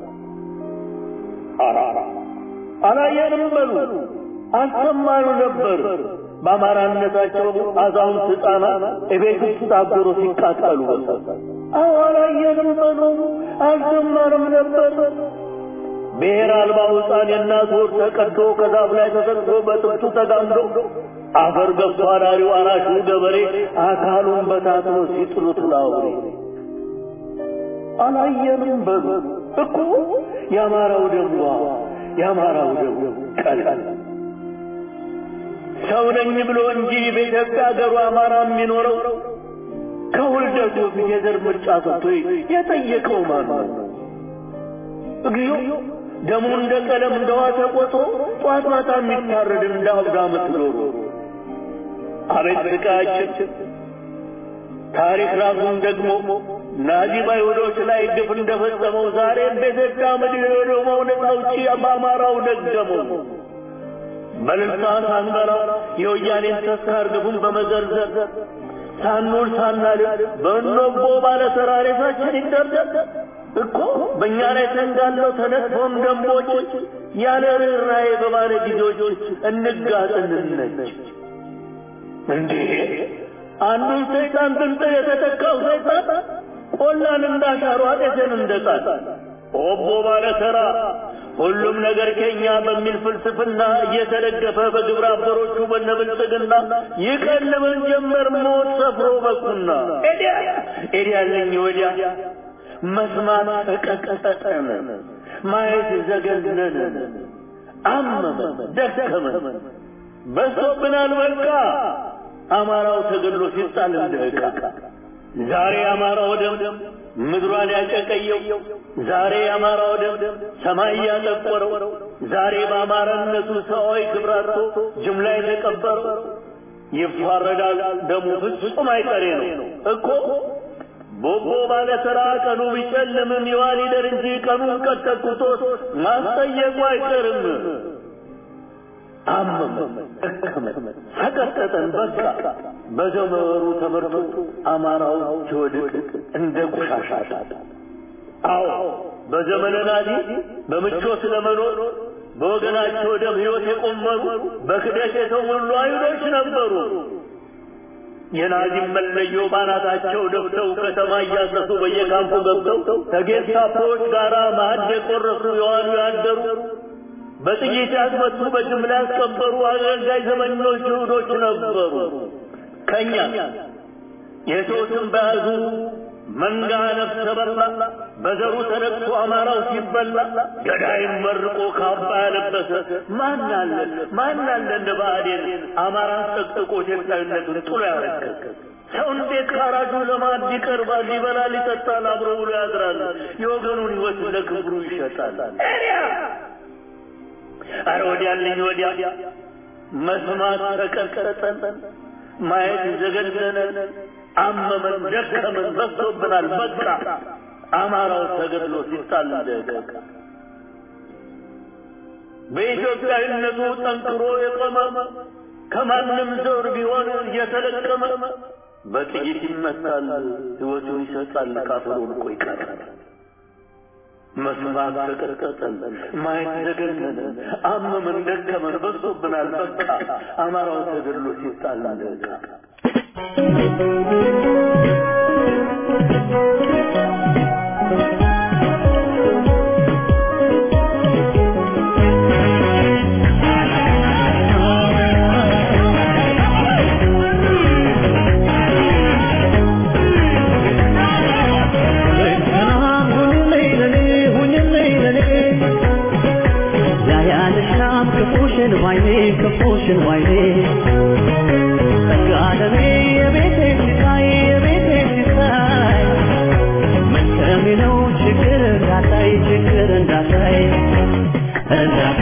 አራራ አላየንም በሉ አልሰማኑ ነበር በአማራነታቸው አዛውንት ሕፃናት እቤት ውስጥ ታገሩ ሲቃጠሉ አዎ አላየንም በሉ አልሰማንም ነበር ብሔር አልባው ሕፃን የእናት ወር ተቀዶ ከዛፍ ላይ ተሰቅሎ በጥብቱ ተጋምዶ አፈር ገብቶ አዳሪው አራሹ ገበሬ አካሉን በታትኖ ሲጥሉት ላውሬ አላየንም በሉ እኮ የአማራው ደምዋ የአማራው ደም ቀላል ሰው ነኝ ብሎ እንጂ በኢትዮጵያ ሀገሩ አማራ የሚኖረው ከውልደቱ ፊት የዘር ምርጫ ሰጥቶ የጠየቀው ማን ነው? እግዚኦ ደሙ እንደ ቀለም እንደ ውሃ ተቆጥሮ ጧት ማታ የሚታረድ እንደ አብዳ ምትኖሩ አቤት ስቃያችን! ታሪክ ራሱን ደግሞ ናዚ በአይሁዶች ላይ ግፍ እንደፈጸመው ዛሬ በኢትዮጵያ ምድር የሆነው ነውጪ በአማራው ደገመው። በልልታ ሳንበራ የወያኔን ተስካር ግፉን በመዘርዘር ሳንውል ሳናድር በእኖቦ ባለ ተራሬሳችን ይደርደር እኮ በእኛ ላይ ተንጋለው ተነጥፎም ደንቦች ያለ ርኅራኄ በባለ ጊዜዎች እንጋጥንነች እንዴ አንዱን ሰይጣን ብንጥ የተተካው ሰይጣን ቆላን እንዳሻሩ አጤትን እንደጣል ኦቦ ባለ ተራ ሁሉም ነገር ከኛ በሚል ፍልስፍና እየተደገፈ በግብረ አበሮቹ በነብልጽግና ይቀልበን ጀመር ሞት ሰፍሮ በኩና ኤዲያ ኤዲያለኝ ወዲያ መስማት ተቀቀጠጠን ማየት ዘገነነን አመመን ደከመን በሶብናል በቃ አማራው ተገድሎ ሲጣል እንደ ዕቃ ዛሬ አማራው ደም ምድሯን ያጨቀየው ዛሬ አማራው ደም ሰማይ ያጠቆረው ዛሬ በአማራነቱ ሰዋዊ ክብራቶ ጅምላ የተቀበረው ይፋረዳል ደሙ ፍጹም አይቀሬ ነው እኮ ቦቦ ባለ ተራ ቀኑ ቢጨልምም ይዋል ይደር እንጂ ቀኑን ቀጠቁቶት ማስጠየቁ አይቀርም አመመን ደከመን ሰቀጠጠን በቃ በዘመሩ ተመርቶ አማራው ሲወድቅ እንደ ቆሻሻ አዎ በዘመነ ናዚ በምቾት ለመኖር በወገናቸው ደም ሕይወት የቆመሩ በክደት የተሞሉ አይሁዶች ነበሩ። የናዚም መለዮ ባናታቸው ደፍተው ከተማ እያሰሱ በየካምፑ ገብተው ከጌስታፖዎች ጋር ማዕድ የቆረሱ የዋሉ ያደሩ በጥይት ያስመቱ በጅምላ ያስቀበሩ አገልጋይ ዘመኞች ይሁዶች ነበሩ። ከኛ የሰዎትን በያዙ መንጋ ነፍሰ በላ በዘሩ ተነቅቶ አማራው ሲበላ ገዳይም መርቆ ካባ ያለበሰ ማን አለ ማን አለ እንደ ብአዴን አማራን ጠቅጥቆ ኢትዮጵያዊነቱን ጥሎ ያረገገ ሰው እንዴት ካራጁ ለማዕድ ይቀርባል? ይበላል፣ ይጠጣል፣ አብሮ ብሎ ያድራል። የወገኑን ሕይወት ለክብሩ ይሸጣል። አረ ወዲያልኝ ወዲያ መስማት ተቀጠጠን፣ ማየት ዘገነነን፣ አመመን፣ ደከመን፣ በዝቶብናል። በቃ አማራው ተገድሎ ሲጣል ደቀቀ። በኢትዮጵያዊነቱ ጠንክሮ የቆመ ከማንም ዘር ቢሆን እየተለቀመ በጥይት ይመታል፣ ሕይወቱን ይሰጣል፣ ካፈሩ ልቆ ይቀራል። መስማት ተቀጠጠን፣ ማየት ዘገነነን፣ አመመን፣ ደከመን፣ በዝቶብናል። በቃ አማራው ተገድሎ ሲጣል ደቀቀ። ክፉሽን ዋይኔ ጸጋለሜ የቤቴ ሲሳይ የቤቴ ሲሳይ መሰሚ ነው ችግር እንዳታይ ችግር እንዳታይ እንዳታይ